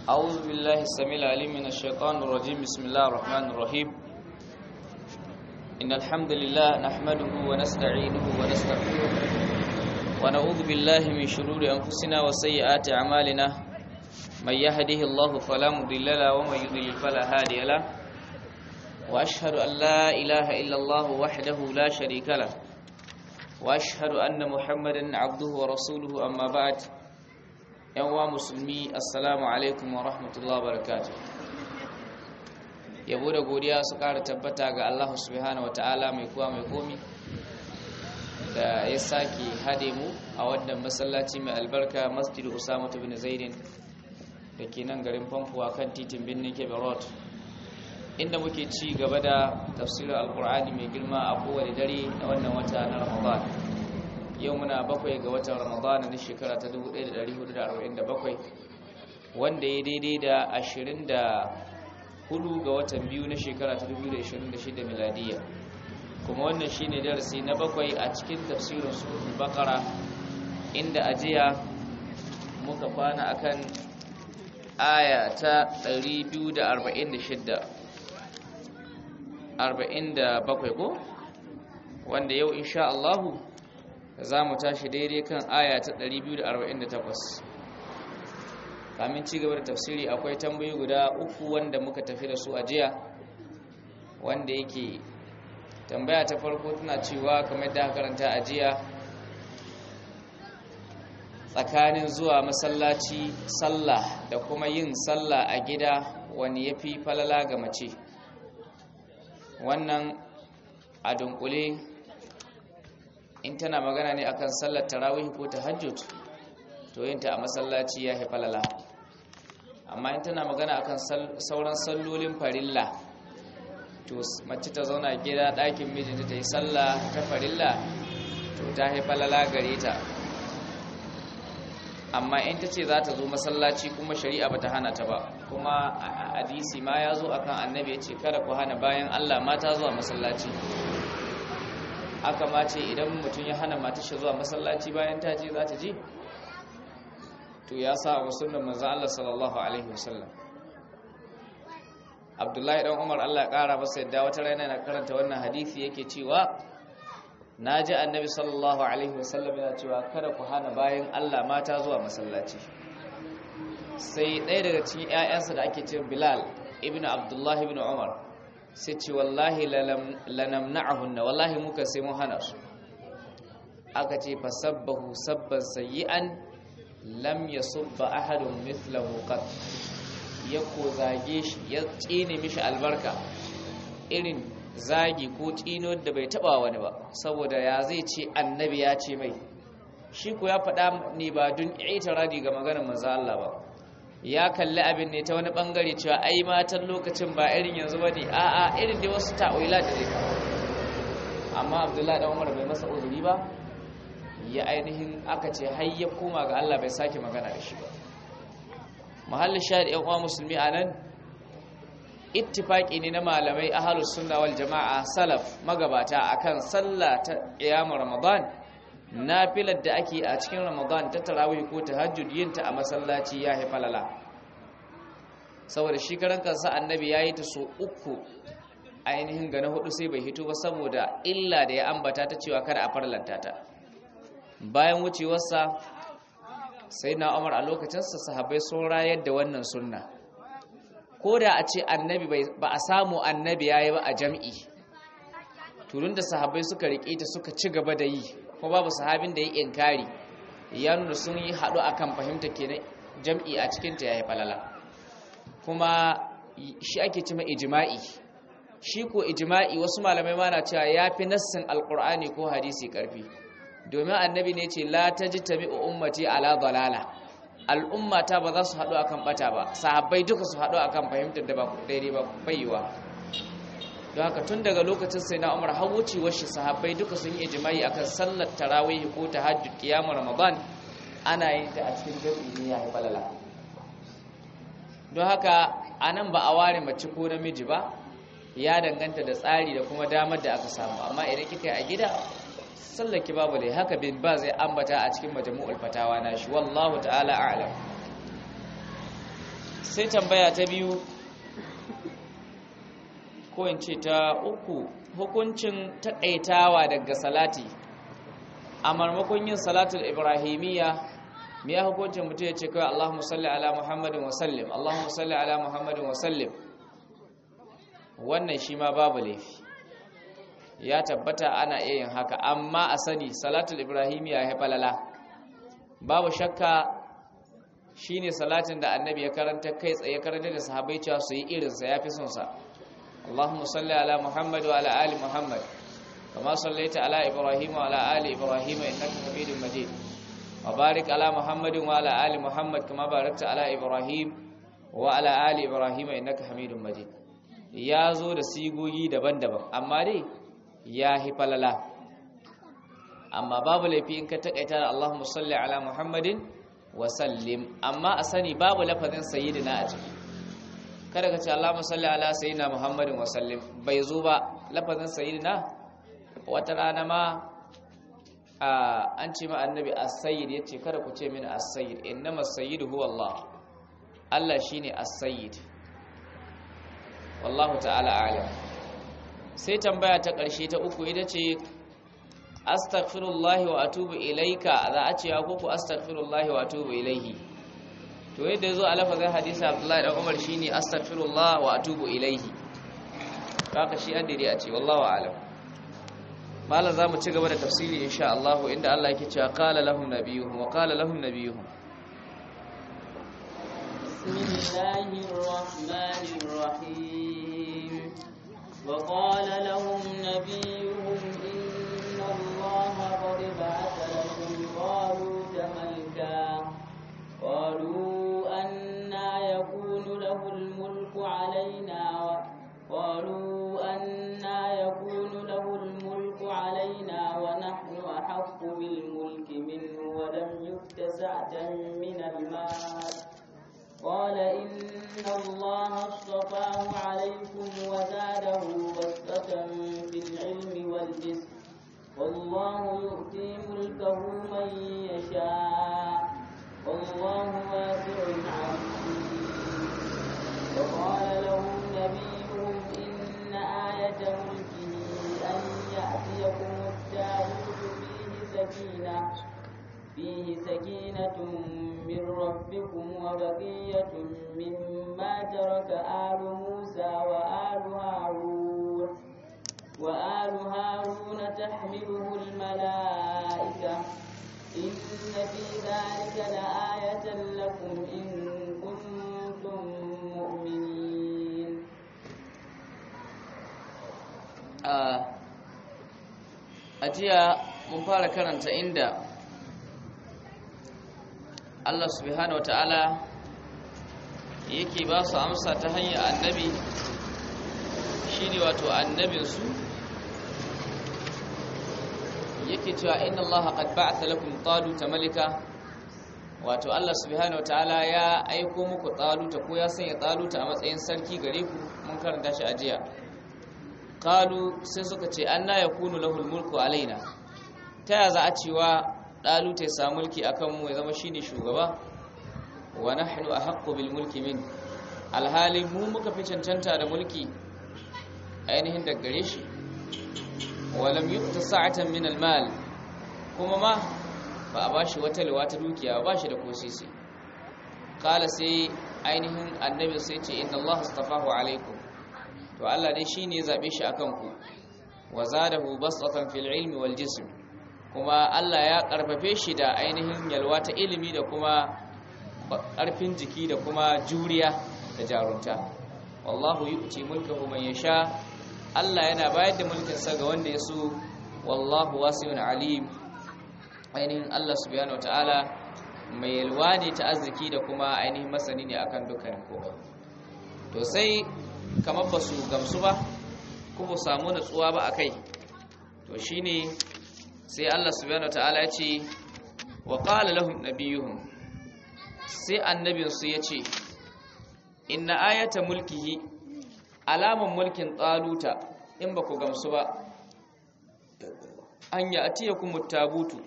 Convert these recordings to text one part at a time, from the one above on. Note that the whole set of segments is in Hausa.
أعوذ بالله السميع العليم من الشيطان الرجيم بسم الله الرحمن الرحيم إن الحمد لله نحمده ونستعينه ونستغفره ونعوذ بالله من شرور أنفسنا وسيئات أعمالنا من يهده الله فلا مضل له ومن يضلل فلا هادي له وأشهد أن لا إله إلا الله وحده لا شريك له وأشهد أن محمدا عبده ورسوله أما بعد yan wa musulmi assalamu alaikum wa rahmatullahi barakatuh yabo da godiya su ƙara tabbata ga Allah subhanahu wa ta'ala mai kuwa mai komi da ya sake hade mu a wannan masallaci mai albarka masjidu usama bin zaidin da ke nan garin famfuwa kan titin birnin kebe road inda muke ci gaba da tafsirin alkur'ani mai girma a kowane dare na wannan wata na ramadan yau muna bakwai ga watan ramadana na shekara ta 1447 wanda ya daidai da 24 ga watan biyu na shekara ta 2026 miladiya kuma wannan shine darasi na bakwai a cikin tafsirin suratul baqara inda ajiya muka kwana akan aya ta 246 47 ko wanda yau insha Allahu za mu tashi daidai kan aya ta 248 kamin ci gaba da tafsiri akwai tambayi guda uku wanda muka tafi da su a jiya wanda yake tambaya ta farko tana cewa kamar da karanta a jiya tsakanin zuwa masallaci sallah da kuma yin sallah a gida wani ya fi falala ga mace wannan a dunkule in tana magana ne akan sallar tarawih ko tahajjud to yinta a masallaci ya falala amma in tana magana akan sauran sallolin farilla to mace ta zauna gida ɗakin mijinta ta yi sallah ta farilla to ta falala gare ta amma in ta ce za ta zo masallaci kuma shari'a ba ta hana ta ba kuma hadisi ma ya zo akan annabi ya ce kada ku hana bayan allah mata zuwa masallaci aka ma ce idan mutum ya hana matar zuwa masallaci bayan ta je za ta je to ya sa wa sunnar manzo Allah sallallahu alaihi wasallam Abdullahi dan Umar Allah ya kara masa yadda wata rana na karanta wannan hadisi yake cewa naji annabi sallallahu alaihi wasallam yana cewa kada ku hana bayan Allah mata zuwa masallaci sai ɗaya daga cikin ƴaƴansa da ake cewa Bilal ibn Abdullah ibn Umar sai ce wallahi lanamna'ahunna wallahi muka sai mun hana su aka ce fasabbahu sabban sayyi'an lam yasubba ahadun mithlahu qat ya ko zage shi ya tsine mishi albarka irin zagi ko tsino da bai taba wani ba saboda ya zai ce annabi ya ce mai shi ko ya faɗa ne ba dun itiradi ga maganar manzo Allah ba ya kalli abin ne ta wani bangare cewa ai matan lokacin ba irin yanzu bane a'a irin da wasu ta'wila da zai amma Abdullahi dan Umar bai masa uzuri ba ya ainihin aka ce har ya koma ga Allah bai sake magana da shi ba mahallin shahid yan uwa musulmi anan ittifaqi ne na malamai ahlus sunna wal jamaa salaf magabata akan sallah ta qiyam ramadan nafilar da ake a cikin ramadan ta tarawih ko tahajjud yinta a masallaci ya falala saboda shi karan kansa annabi yayi ta so uku ainihin ga na hudu sai bai hito ba saboda illa da ya ambata ta cewa kada a farlanta ta bayan wucewarsa sai na umar a lokacinsa sahabbai sun rayar da wannan sunna ko da a ce annabi ba a samu annabi yayi ba a jam'i turun da sahabbai suka riƙe ta suka ci gaba da yi kuma babu sahabin da ya inkari ya nuna sun yi haɗu akan fahimta kenan jam'i a cikinta ya yi falala kuma shi ake cima ijima'i shi ko ijima'i wasu malamai ma na cewa ya fi nassin alƙur'ani ko hadisi ƙarfi domin annabi ne ce la ta ji tabi ummati ala dalala al'ummata ba za su haɗu akan ɓata ba sahabbai duka su haɗu akan fahimtar da ba daidai ba bayyuwa don haka tun daga lokacin sai na umar har wucewar shi sahabbai duka sun yi ijimai akan sallar tarawih ko tahajjud qiyamul ramadan ana yin ta a cikin jami'i ne ya falala don haka anan ba a ware mace ko namiji ba ya danganta da tsari da kuma damar da aka samu amma idan kika yi a gida sallaki babu dai haka bin ba zai ambata a cikin majmu'ul fatawa na shi wallahu ta'ala a'lam sai tambaya ta biyu ko in ce ta uku hukuncin taƙaitawa daga salati a marmakon yin salatul ibrahimiyya me ya hukuncin mutum ya ce kawai Allahumma salli ala Muhammadin wa sallim Allahumma salli ala Muhammadin wa sallim wannan shi ma babu laifi ya tabbata ana iya yin haka amma a sani salatul ibrahimiyya ya falala babu shakka shine salatin da annabi ya karanta kai tsaye karanta da sahabbai cewa su yi irinsa ya fi son sa Allahumma salli ala Muhammad wa ala ali Muhammad kama sallaita ala Ibrahim wa ala ali Ibrahim innaka Hamidum Majid wa barik ala Muhammadin wa ala ali Muhammad kama barakta ala Ibrahim wa ala ali Ibrahim innaka Hamidum Majid ya zo da sigogi daban-daban amma dai ya hi falala amma babu laifi in ka takaita da Allahumma salli ala Muhammadin wa sallim amma a sani babu lafazin sayyidina a ciki kada ka ce Allahumma salli ala sayyidina Muhammadin wa sallim bai zo ba lafazin sayyidina wata rana ma an ce ma annabi as-sayyid yace kada ku ce mini as-sayyid innama as-sayyidu huwa Allah Allah shine as-sayyid wallahu ta'ala a'lam sai tambaya ta ƙarshe ta uku ita ce astaghfirullahi wa atubu ilaika za a ce ko ku astaghfirullahi wa atubu ilaihi to yadda yazo a lafazin hadisi Abdullahi dan Umar shine astaghfirullah wa atubu ilaihi haka shi an dai a ce wallahu a'lam malam zamu ci gaba da tafsiri insha Allah inda Allah yake cewa qala lahum nabiyuhum wa qala lahum nabiyuhum bismillahir rahmanir rahim وقال لهم نبيهم إن الله قد بعث لكم طالوت ملكا قالوا أنا يكون له الملك علينا قالوا أنا يكون له الملك علينا ونحن أحق بالملك منه ولم يؤت سعة من المال قال إن الله اصطفاه عليكم وزاده بسطة في العلم والجسم والله يؤتي ملكه من يشاء والله واسع عليم وقال لهم نبيهم إن آية ملكه أن يأتيكم التابوت فيه سكينة فيه سكينة من ربكم وبقية مما ترك آل موسى وآل هارون وآل هارون تحمله الملائكة إن في ذلك لآية لكم إن كنتم مؤمنين أجيا مبارك karanta inda Allah subhanahu ta'ala yake ba su amsa ta hanyar annabi shine wato annabinsu yake cewa inna Allah qad ba'atha lakum taluta malika wato Allah subhanahu ta'ala ya aiko muku taluta ko ya sanya taluta a matsayin sarki gare ku mun karanta shi a jiya qalu sai suka ce anna yakunu lahul mulku alaina ta ya za a cewa ɗaluta ya samu mulki a kanmu ya zama shine shugaba wa nahnu ahaqqu bil mulki min alhali mu muka fi cancanta da mulki ainihin da gare shi wa lam yu'ta sa'atan min al mal kuma ma ba a bashi wata liwa ta dukiya ba shi da kosisi kala sai ainihin annabi sai ce inna Allah astafahu alaikum to Allah dai shine ya zabe shi akan ku wa zadahu basatan fil ilmi wal jism kuma Allah ya karfafe shi da ainihin yalwa ta ilimi da kuma karfin jiki da kuma juriya da jarunta wallahu yu'ti mulkahu man yasha Allah yana bayar da mulkin sa ga wanda ya so wallahu wasi'un alim ainihin Allah subhanahu wataala mai yalwa ne ta arziki da kuma ainihin masani ne akan dukkanin komai to sai kamar ba su gamsu ba ko ba samu natsuwa ba akai to shine sai Allah subhanahu wataala ya ce wa qala lahum nabiyuhum sai annabin su yace inna ayata mulkihi alaman mulkin taluta in ba ku gamsu ba an ya atiyakum tabutu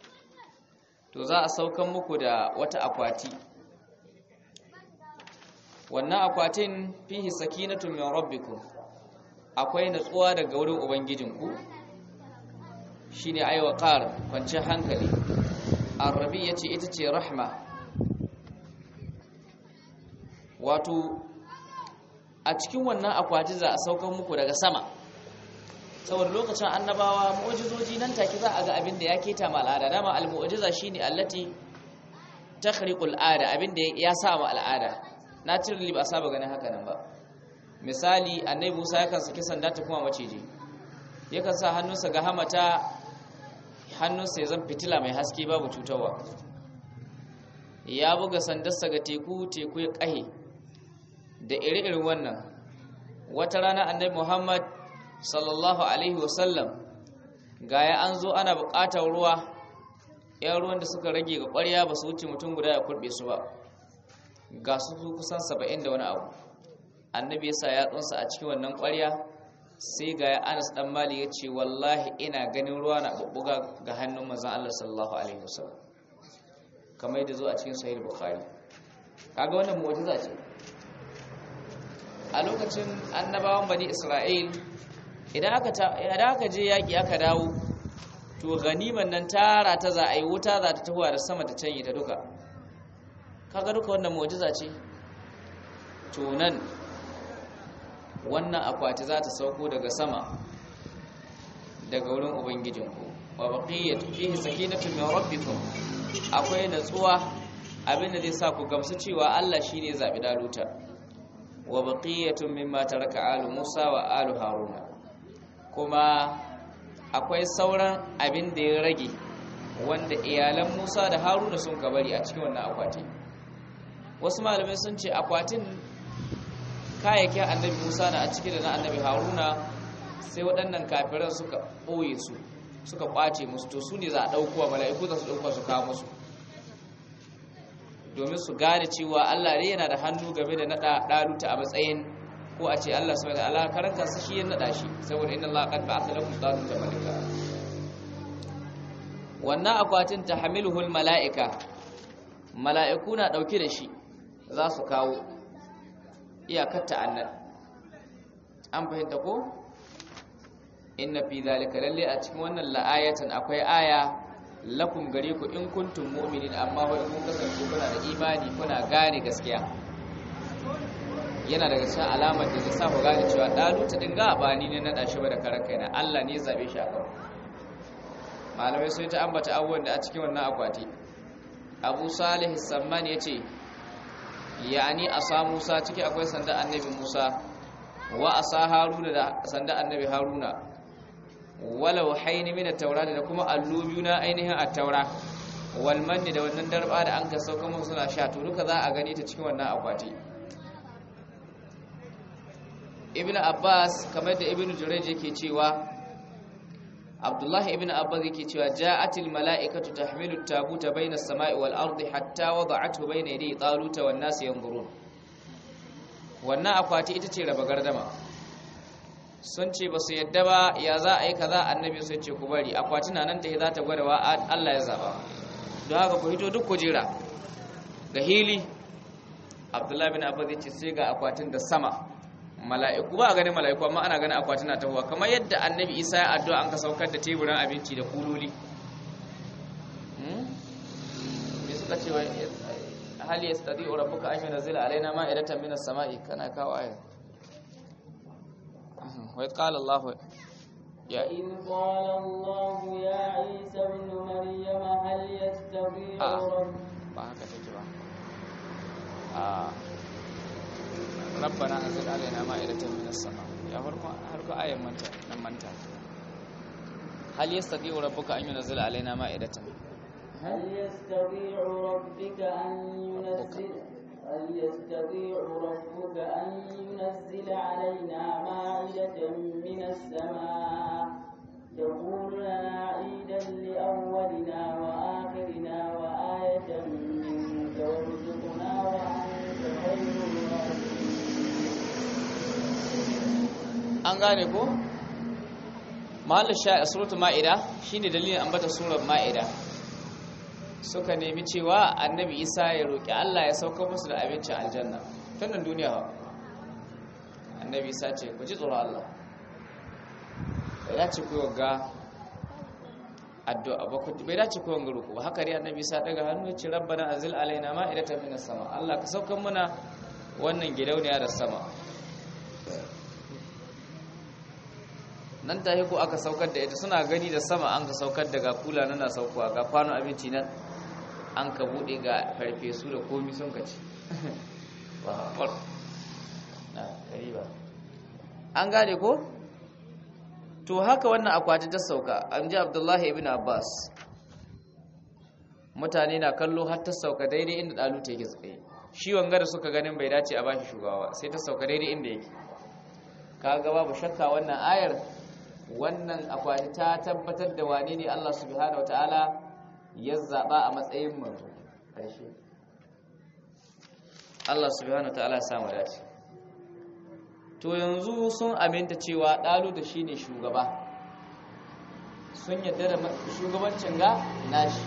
to za a saukan muku da wata akwati wannan akwatin fihi sakinatun min rabbikum akwai natsuwa daga wurin ubangijinku shine aiwa qar kwanciyar hankali arabi yace ita ce rahma wato a cikin wannan akwati za a saukar muku daga sama saboda lokacin annabawa mu'jizoji nan take za a ga abin da ya keta ma al'ada dama al-mu'jiza shine allati takhriqul ada abin da ya sa ma al'ada naturally ba saba ganin haka nan ba misali annabi Musa yakan saki sanda ta kuma maciji yakan sa hannunsa ga hamata hannunsa ya zan fitila mai haske babu cutarwa ya buga sandarsa ga teku teku ya kahe da iri-irin wannan wata rana annabi Muhammad sallallahu alaihi wasallam gaya an zo ana buƙatar ruwa yan ruwan da suka rage ga ƙwarya ba su wuce mutum guda ya kurɓe su ba ga su kusan saba'in da wani abu annabi ya sa yatsunsa a cikin wannan ƙwarya sai ga ya anas dan mali ya ce wallahi ina ganin ruwa na bubbuga ga hannun manzon Allah sallallahu alaihi wasallam kamar yadda zo a cikin sahih bukhari kaga wannan mu'jiza ce a lokacin annabawan bani isra'il idan aka idan aka je yaki aka dawo to ganiman nan tara ta za a yi wuta za ta tahowa da sama ta canye ta duka kaga duka wannan mu'jiza ce to nan wannan akwati za ta sauko daga sama daga wurin ubangijinku wa baqiyatu fihi sakinatu min rabbikum akwai natsuwa abinda zai sa ku gamsu cewa Allah shine zabi daluta wa baqiyatu mimma taraka alu Musa wa alu Haruna kuma akwai sauran abin da ya rage wanda iyalan Musa da Haruna sun kabari a cikin wannan akwati wasu malamai sun ce akwatin kayayyakin annabi Musa na a ciki da na annabi Haruna sai waɗannan kafiran suka ɓoye su suka ƙwace musu to su ne za a ɗaukowa mala'iku za su ɗaukowa su kawo musu domin su gane cewa Allah ne yana da hannu game da naɗa ɗaluta a matsayin ko a ce Allah subhanahu wa ta'ala karan kansa shi ya naɗa shi saboda inna Allah qad ba'atha lakum ɗaluta malika wannan akwatin tahmiluhul mala'ika mala'iku na ɗauke da shi za su kawo iyakar ta'annan an fahimta ko inna fi zalika lalle a cikin wannan la'ayatan akwai aya lakum gare ku in kuntum mu'minin amma wa in kun kasance kuna da imani kuna gane gaskiya yana daga cikin alamar da zai sa ku gane cewa daluta din ga ba ni ne na dashi ba da karan kaina Allah ne zabe shi akan malamai sun ta ambata abubuwan da a cikin wannan akwati Abu Salih Samman yace yani asa Musa ciki akwai sanda annabi Musa wa asa Haruna da sanda annabi Haruna walau haini min at-taura da kuma allo biyu na ainihin at-taura wal manni da wannan darba da an ka sauka musu suna sha to duka za a gani ta cikin wannan akwati Ibn Abbas kamar da Ibn Jurayj yake cewa Abdullah ibn Abbas yake cewa ja'atil mala'ikatu tahmilu at-tabuta bayna as-sama'i wal ardi hatta wada'athu bayna yaday taluta wan nas yanzurun wannan akwati ita ce raba gardama sun ce ba su yadda ba ya za a yi kaza annabi sai ce ku bari akwati na nan ta za ta gwada wa Allah ya zaba don haka ku hito duk kujera ga hili Abdullah bin Abbas ya ce sai ga akwatin da sama mala'iku ba a ganin mala'iku amma ana ganin akwatin na tahowa kamar yadda annabi Isa ya addu'a an ka saukar da teburin abinci da kuloli me suka ce hal yastati rabbuka an yunzila alaina ma'idatan minas sama'i kana kawo ayat وإذ قال الله يا إذ قال الله يا عيسى ابن مريم هل يستطيع آه. رب ba haka take ba a rabbana anzil alaina ma'idatan minas sama ya farko harko ayan manta nan manta hal yastati'u rabbuka an yunzila alaina ma'idatan هل يستطيع ربك أن ينزل هل يستطيع ربك أن ينزل علينا مائدة من السماء تكون لنا عيدا لأولنا وآخرنا وآية منك وارزقنا وأنت خير الرازقين an gane ko mahallin sha a suratul ma'ida shine dalilin ambata surar ma'ida suka nemi cewa annabi isa ya roƙi allah ya sauka musu da abincin aljanna tun nan duniya ha annabi isa ce ku ji tsoron allah bai dace ku ga addu'a ba bai dace ku wanga roƙo ba haka dai annabi isa daga hannu ya ce rabbana azil alaina ma'idatan minas sama allah ka saukan muna wannan gidauniya da sama nan ta ko aka saukar da ita suna gani da sama an ka saukar daga kula na na saukowa ga kwano abinci nan an ka bude ga farfesu da komi sun ka ci an gane ko to haka wannan akwati ta sauka an ji abdullahi ibn abbas mutane na kallo har ta sauka daidai inda dalu ta yake tsaye shi wanga da suka ganin bai dace a bashi shugaba sai ta sauka daidai inda yake kaga babu shakka wannan ayar wannan akwati ta tabbatar da wane ne Allah subhanahu wataala ya zaba a matsayin manzo karshe Allah subhanahu wataala ya samu dace to yanzu sun aminta cewa dalu da shine shugaba sun yadda da shugabancin ga nashi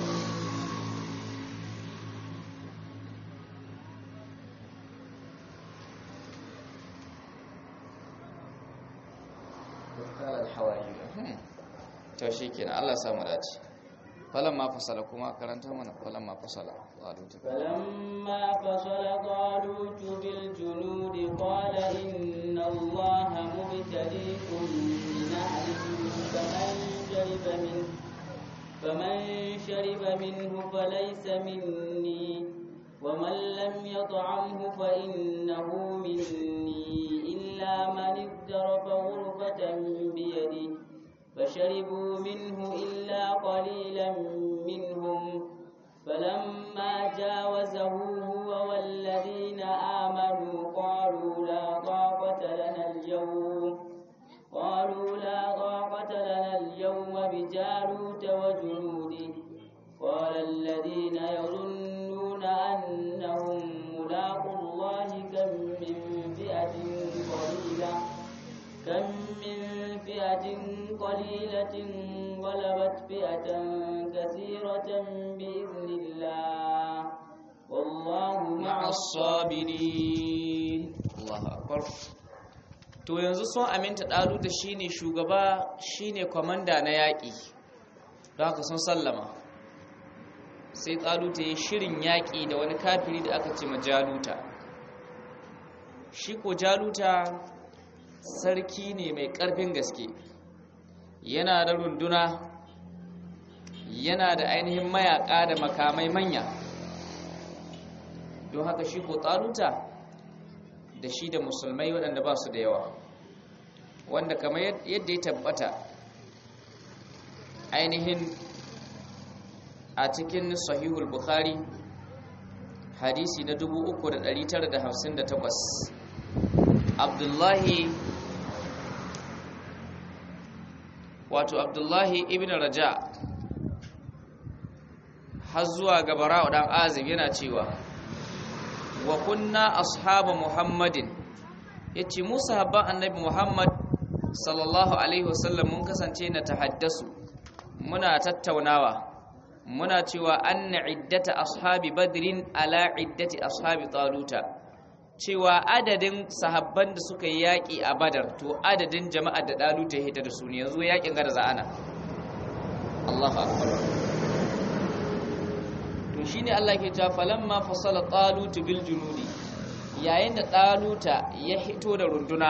to shi kenan Allah samu dace falamma fasala kuma karanta mana falamma fasala talut falamma fasala talut bil junud qala inna allaha mubtaliikum bi nahrin faman shariba min faman shariba minhu falaysa minni ومن لم يطعمه فإنه مني إلا من اغترف غرفة بيده فشربوا منه إلا قليلا منهم فلما جاوزه هو والذين آمنوا قالوا لا طاقة لنا اليوم قالوا لا طاقة لنا اليوم بجالوت وجنوده قال الذين يظنون أنهم ملاقوا الله كم من فئة قليلة كم من فئة قليلة غلبت فئة كثيرة بإذن الله والله مع الصابرين الله أكبر to yanzu sun aminta ɗalu da shine shugaba shine kwamanda na yaƙi don haka sun sallama sai ɗaluta ya shirin yaƙi da wani kafiri da aka ce ma jaluta shi ko jaluta sarki ne mai ƙarfin gaske yana da runduna yana da ainihin mayaƙa da makamai manya don haka shi ko ɗaluta da shi da musulmai waɗanda ba su da yawa wanda kamar yadda ya tabbata ainihin a cikin sahihul bukhari hadisi na 3958 abdullahi wato abdullahi ibn raja har zuwa ga bara'u dan azib yana cewa wa kunna ashabu muhammadin yace mu sahabban annabi muhammad sallallahu alaihi wasallam mun kasance na tahaddasu muna tattaunawa muna cewa anna iddata ashabi badrin ala iddati ashabi taluta cewa adadin sahabban da suka yi yaƙi a badar to adadin jama'ar da daluta ya hita da su ne yanzu yaƙin gada za'ana Allahu akbar to shine Allah ke cewa falamma fasala talut bil junudi yayin da taluta ya hito da runduna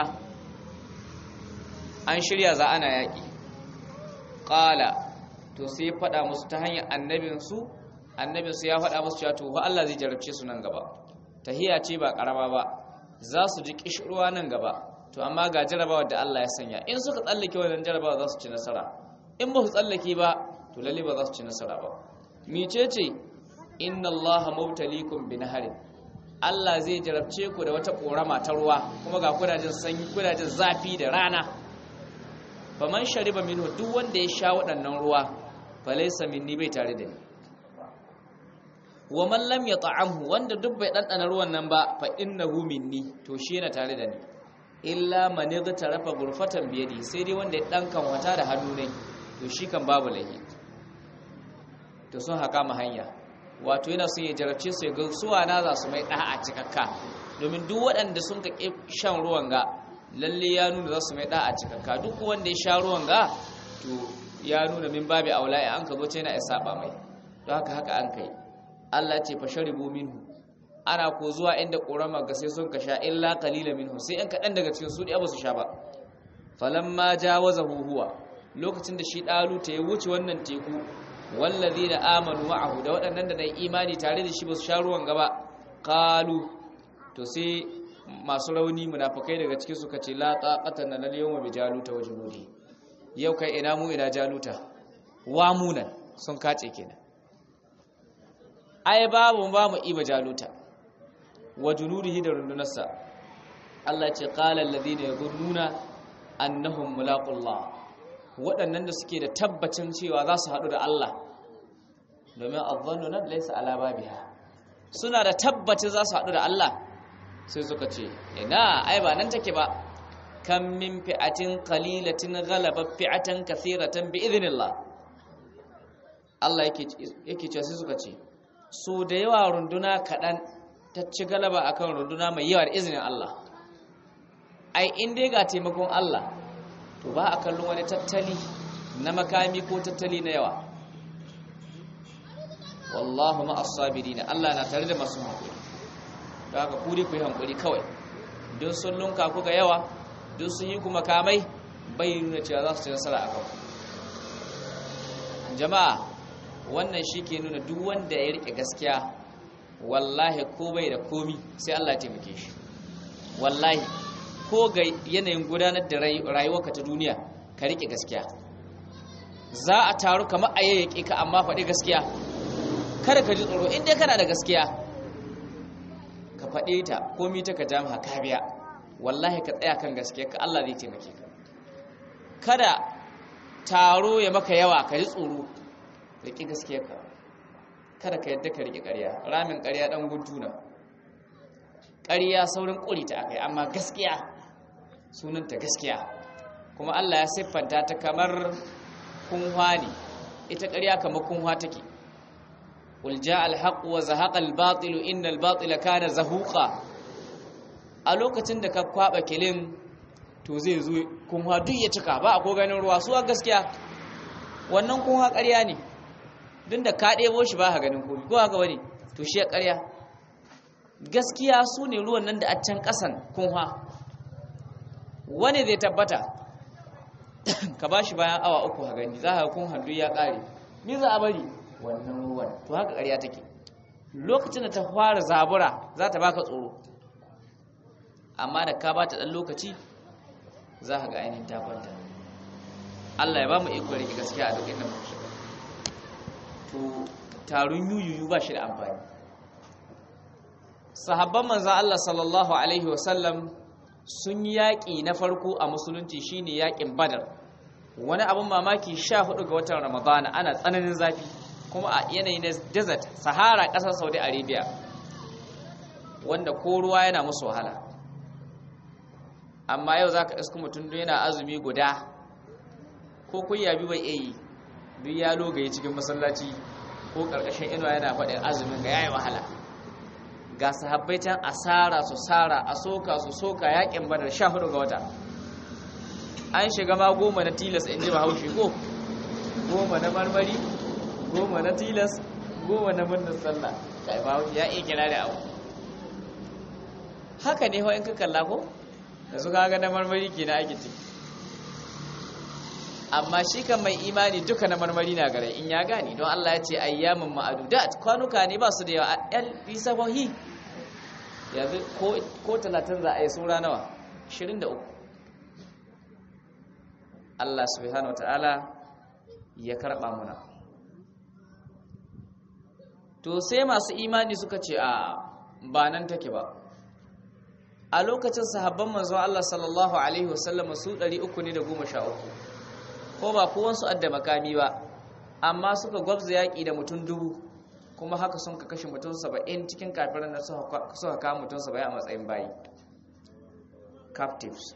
an shirya za'ana yaƙi qala to sai ya faɗa musu ta hanyar annabinsu annabinsu ya faɗa musu cewa to fa Allah zai jarabce su nan gaba tahiya ce ba karama ba za su ji kishirwa nan gaba to amma ga jarabawa da Allah ya sanya in suka tsallake wannan jarabawa za su ci nasara in ba su tsallake ba to lalle ba za su ci nasara ba mecece inna Allaha mubtaliikum bi naharin Allah zai jarabce ku da wata korama ta ruwa kuma ga kudajen sanyi kudajen zafi da rana faman shariba minhu duk wanda ya sha waɗannan ruwa falaysa minni bai tare da ni wa man lam yata'amhu wanda duk bai dandana ruwan nan ba fa innahu minni to shi yana tare da ni illa man tarafa gurfatan biyadi sai dai wanda ya dan kan wata da hannu ne to shi kan babu lahi to to sun haka ma hanya wato yana son ya jarabce su ya ga suwa na za su mai da'a cikakka domin duk waɗanda sun ka shan ruwan ga lalle ya nuna za su mai da'a cikakka duk wanda ya sha ruwan ga to ya nuna min babi aula an ka zo ce yana ya saba mai don haka haka an kai Allah ce fa sharibu minhu ana ko zuwa inda ƙorama ga sai sun ka sha illa qalila minhu sai an kaɗan daga cikin su da ba su sha ba falamma jawazahu huwa lokacin da shi dalu ta ya wuce wannan teku wallazina amanu ma'ahu da waɗannan da na imani tare da shi ba su sha ruwan gaba qalu to sai masu rauni munafikai daga cikin suka ce la taqata lana al-yawma bi jaluta wa junudi yau kai ina mu ina jaluta wa munan sun kace kenan ai babu ba mu iba jaluta wa junudihi da rundunarsa Allah ce qala alladhina yadhunnuna annahum mulaqullah waɗannan da suke da tabbacin cewa za su haɗu da Allah domin adhannu nan laysa ala babiha suna da tabbacin za su haɗu da Allah sai suka ce ina ai ba nan take ba kam min fi'atin qalilatin ghalabat fi'atan kathiratan bi idhnillah Allah yake yake cewa sai suka ce so da yawa runduna kaɗan ta ci galaba akan runduna mai yawa da izinin Allah ai in dai ga taimakon Allah to ba a kallon wani tattali na makami ko tattali na yawa wallahu ma as-sabirin Allah na tare da masu hankali don haka ku dai ku yi hankali kawai don sun lunka ku ga yawa don sun yi kuma kamai bai nuna cewa za su ci nasara a kanku jama'a wannan shi ke nuna duk wanda ya rike gaskiya wallahi ko bai da komi sai Allah ya taimake shi wallahi ko ga yanayin gudanar da rayuwarka ta duniya ka rike gaskiya za a taru kamar a yayyake ka amma faɗi gaskiya kada ka ji tsoro inda kana da gaskiya ka faɗe ta komi ta ka jami'a ka biya wallahi ka tsaya kan gaskiya ka Allah zai taimake ka kada taro ya maka yawa ka ji tsoro riƙe gaskiyarka kada ka yadda ka riƙe ƙarya ramin ƙarya ɗan guntuna ƙarya saurin ƙuri ta akai amma gaskiya sunanta gaskiya kuma Allah ya siffanta ta kamar kunwa ne ita ƙarya kamar kunwa take qul jaa al-haqq wa zahaqa al-batil inna al-batila kana zahuqa a lokacin da ka kwaba kilin to zai zo kunwa duk ya cika ba a ko ganin ruwa suwa gaskiya wannan kunwa ƙarya ne din da ka ɗebo shi ba ha ganin komi ko haka wani to shi ya ƙarya gaskiya su ne ruwan nan da a can ƙasan kunwa wani zai tabbata ka ba shi bayan awa uku ha gani za ka kun hannu ya ƙare ni za a bari wannan ruwan to haka ƙarya take lokacin da ta fara zabura za ta baka tsoro amma da ka ba ta ɗan lokaci za ka ga ainihin ta kwanta Allah ya ba mu iko rike gaskiya a duk inda muka shiga to tarun yuyuyu ba shi da amfani sahabban manzan Allah sallallahu alaihi wasallam sun yi yaƙi na farko a musulunci shine yaƙin badar wani abin mamaki sha hudu ga watan ramadana ana tsananin zafi kuma a yanayi na desert sahara ƙasar saudi arabia wanda ko ruwa yana musu wahala amma yau za ka iska mutum yana azumi guda ko kunya bi bai iya yi duk ya logaye cikin masallaci ko ƙarƙashin inuwa yana faɗin azumin ga yayi wahala ga sahabbai can asara su sara a soka su soka yakin badar sha hudu ga wata an shiga ma goma na tilas in ji bahaushe ko goma na marmari goma na tilas goma na murnar sallah kai bahaushe ya iya kira da abu haka ne in ka kalla ko da su kaga na marmari ke na ake ciki amma shi kan mai imani duka na marmari na gare in ya gani don Allah ya ce ayyamin ma'adudat kwanuka ne ba su da yawa yan bisabahi yanzu ko talatin za a yi sura nawa 23 Allah subhanahu ta'ala ya karɓa muna to sai masu imani suka ce a ba nan take ba a lokacin sahabban manzon Allah sallallahu alaihi wasallam su 300 ne da 13 ko ba kowansu adda makami ba amma suka gwabza yaƙi da mutum dubu kuma haka sun ka kashe mutum saba'in cikin kafiran da suka kama mutum saba'in a matsayin bayi captives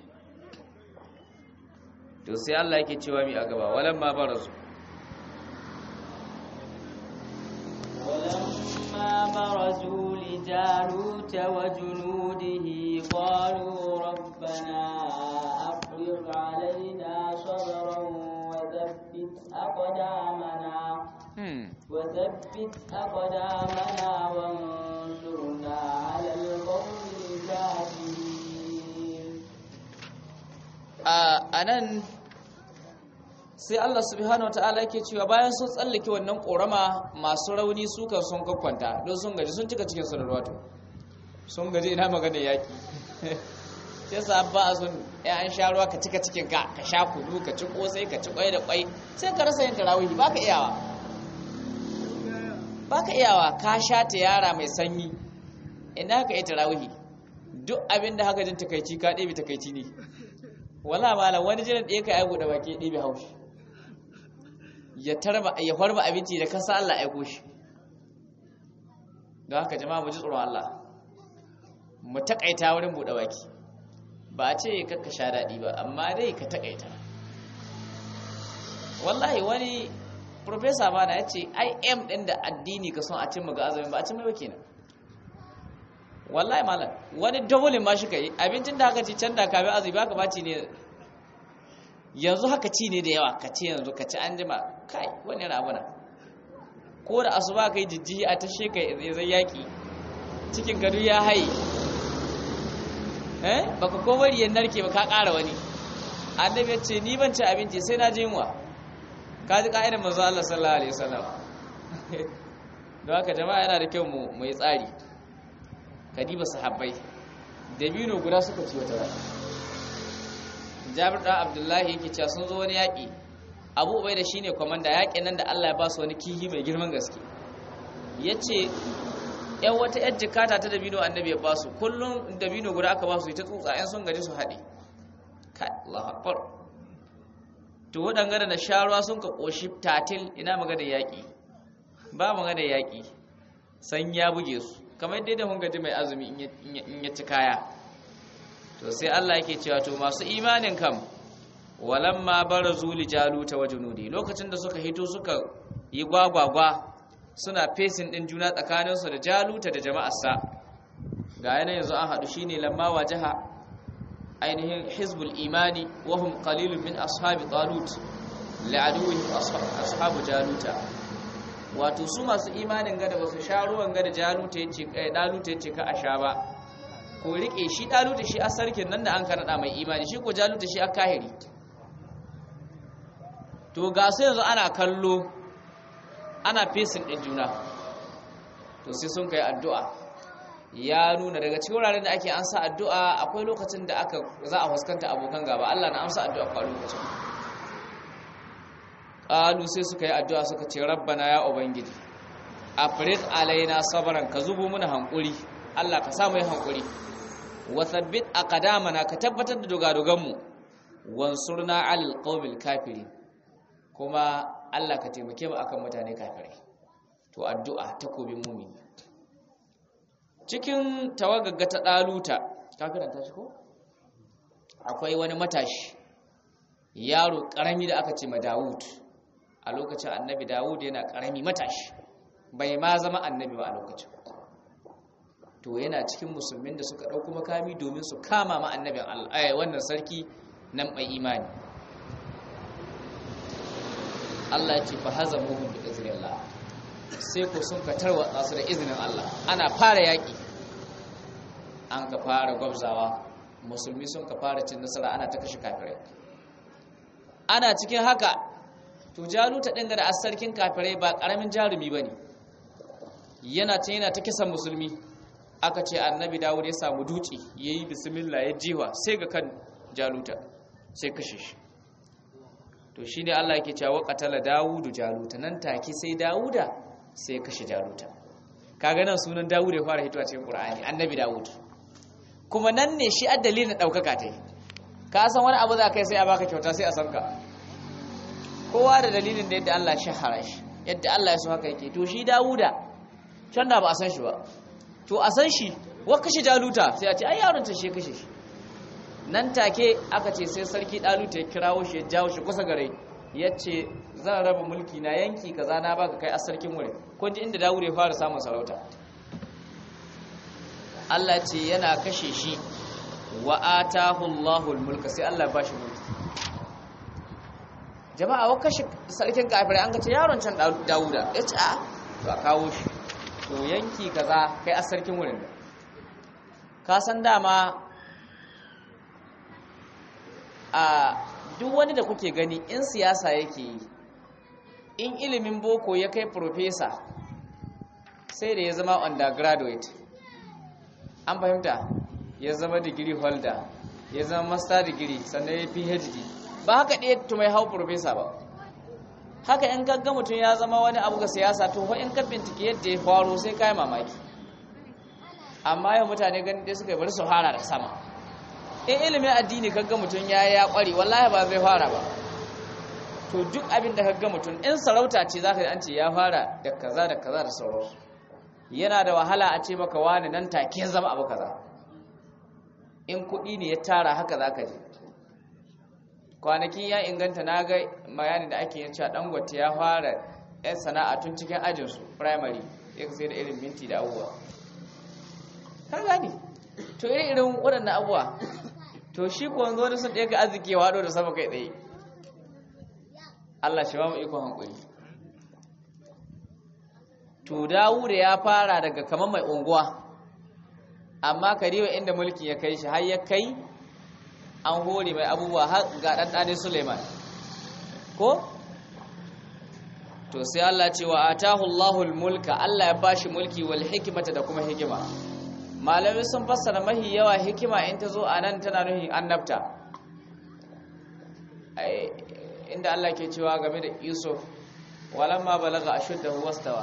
to sai Allah yake cewa mi a gaba walan ma barazu ولما برزوا لجالوت وجنوده قالوا ربنا أفرغ علينا صبرا وثبت أقدامنا hmm. وثبت أقدامنا وانصرنا على القوم الكافرين a nan sai Allah subhanahu wa ta'ala yake cewa bayan sun tsallake wannan korama masu rauni su kan sun kwakwanta don sun gaji sun cika cikin su da ruwa to sun gaji ina magana yaki sai sa ba a sun ya an sha ruwa ka cika cikin ka ka sha kudu ka ci kosai ka ci kwai da kwai sai ka rasa yin tarawihi baka iyawa baka iyawa ka sha ta yara mai sanyi ina ka yi tarawihi duk abin da haka jin takaici ka ɗebe takaici ne wala malam wani jiran ɗaya ka aibu da baki ɗebe haushi ya tarba ya farba abinci da kasa Allah aiko shi don haka jama'a mu ji tsoron Allah mu takaita wurin buɗe baki ba a ce kakka sha daɗi ba amma dai ka takaita wallahi wani profesa ba na ya ce im ɗin da addini ka son a cimma ga azumin ba a cimma ba kenan wallahi malam wani dabulin ma shi ka yi abincin da haka ci can da kafin azumi ba ka ba ci ne yanzu haka ci ne da yawa ka ci yanzu ka ci an jima kai wani yana abu na ko da asuba ka yi jijjihi a tashe ka zai yaƙi cikin gado ya haye eh baka ko bari ya narke ba ka ƙara wani annabi ya ce ni ban ci abinci sai na ji yunwa ka ji ka'idar manzo Allah sallallahu alaihi wasallam don haka jama'a yana da kyau mu mu yi tsari kadiba sahabbai dabino guda suka ci wata rana jabir da abdullahi yake cewa sun zo wani yaƙi abu ubai da shine kwamanda yaƙin nan da allah ya ba su wani kihi mai girman gaske ya ce yan wata yan jikata ta dabino annabi ya ba su kullum dabino guda aka ba su ita tsutsa yan sun gaji su haɗe kai allah akbar to waɗanga da sha ruwa sun ka ƙoshi tatil ina magana yaƙi ba magana yaƙi san ya buge su kamar yadda da gaji mai azumi in ya ci kaya to sai Allah yake cewa to masu imanin kam walamma barazu li jaluta wa junudi lokacin da suka hito suka yi gwagwagwa suna fesin din juna tsakanin su da jaluta da jama'arsa ga yana yanzu an hadu shine lamma wajaha ainihin hizbul imani wa hum qalilun min ashabi talut li'aduwwihim ashabu jaluta wato su masu imanin gada ba su sha ruwan gada jaluta yace kai daluta yace ka a sha ba ko rike shi daluta shi a sarkin nan da an kanada mai imani shi ko jaluta shi a kahiri to ga su yanzu ana kallo ana fesin din juna to sai sun kai addu'a ya nuna daga cikin wuraren da ake ansa addu'a akwai lokacin da aka za a fuskanta abokan gaba Allah na amsa addu'a a lokacin qalu sai suka yi addu'a suka ce rabbana ya ubangiji afriq alaina sabran ka zubo mana hankuri Allah ka samu yi hankuri wa thabbit aqdamana ka tabbatar da dogadogan mu wansurna alal qawmil kafirin kuma Allah ka taimake mu akan mutane kafirai to addu'a takobin mumini cikin tawagagga ta daluta ka karanta shi ko akwai wani matashi yaro karami da aka ce ma Dawud a lokacin annabi Dawud yana karami matashi bai ma zama annabi ba a lokacin to yana cikin musulmin da suka ɗauko makami domin su kama ma annabin Allah eh wannan sarki nan mai imani Allah ya ce fa hazamuhum bi iznillah sai ko sun ka tarwatsa su da izinin Allah ana fara yaki an ka fara gwabzawa musulmi sun ka fara cin nasara ana ta kashe kafirai ana cikin haka to jaluta ɗin da sarkin kafirai ba ƙaramin jarumi ba ne yana can yana ta kisan musulmi aka ce annabi dawud ya samu duci ya yi bismillah ya jiwa sai ga kan jaluta sai kashe shi to shi ne allah yake cewa katala dawudu jaluta nan take sai dawuda sai ya kashe jaluta kaga nan sunan dawud ya fara hitowa cikin qur'ani annabi dawud kuma nan ne shi addalin na daukaka ta ka san wani abu za kai sai a baka kyauta sai a san ka kowa da dalilin da yadda Allah shahara shi yadda Allah ya so haka yake to shi Dawuda can da ba a san shi ba to a san shi wa kashe Jaluta sai a ce ai yaron ta shi kashe shi nan take aka ce sai sarki Daluta ya kirawo shi ya jawo shi kusa gare yace zan raba mulki na yanki kaza na baka kai a sarkin wurin kun ji inda Dawud ya fara samun sarauta Allah ce yana kashe shi wa atahu Allahul mulka sai Allah ya bashi mulki jama'a wa kashe sarkin kafirai an ga ce yaron can Dawuda yace a to a kawo shi to yanki kaza kai a sarkin wurin da ka san dama a duk wani da kuke gani in siyasa yake yi in ilimin boko ya kai profesa sai da ya zama undergraduate an fahimta ya zama degree holder ya zama master degree sannan ya phd ba haka ɗaya tumai hau profesa ba haka in gagga mutum ya zama wani abu ga siyasa to fa in ka bincike yadda ya faro sai kai mamaki amma yau mutane ganin dai suka bari su fara da sama in ilimin addini kaga mutum ya ya kware wallahi ba zai fara ba to duk abin da kaga mutum in sarauta ce zaka ji an ce ya fara da kaza da kaza da sauransu yana da wahala a ce maka wani nan take zama abu kaza in kuɗi ne ya tara haka zaka ji kwanakin ya inganta na ga bayani da ake yin cewa dangote ya fara yan sana'a tun cikin ajinsu primary ya sai da irin minti da abubuwa ka gani to irin irin waɗannan abubuwa to shi ko wanzu wani sun ɗaya ga arziki ya waɗo da sama kai tsaye Allah shi ba mu ikon hankuli to Dawuda ya fara daga kamar mai unguwa amma kariwa inda mulki ya kai shi har ya kai an hore mai abubuwa har ga ɗanɗanin Suleiman ko to sai Allah ce wa atahu Allahul mulka Allah ya bashi mulki wal hikmata da kuma hikima malamai sun fassara mahi yawa hikima in ta zo a nan tana nuhin annabta inda Allah ke cewa game da Yusuf walamma balaga ashuddahu wastawa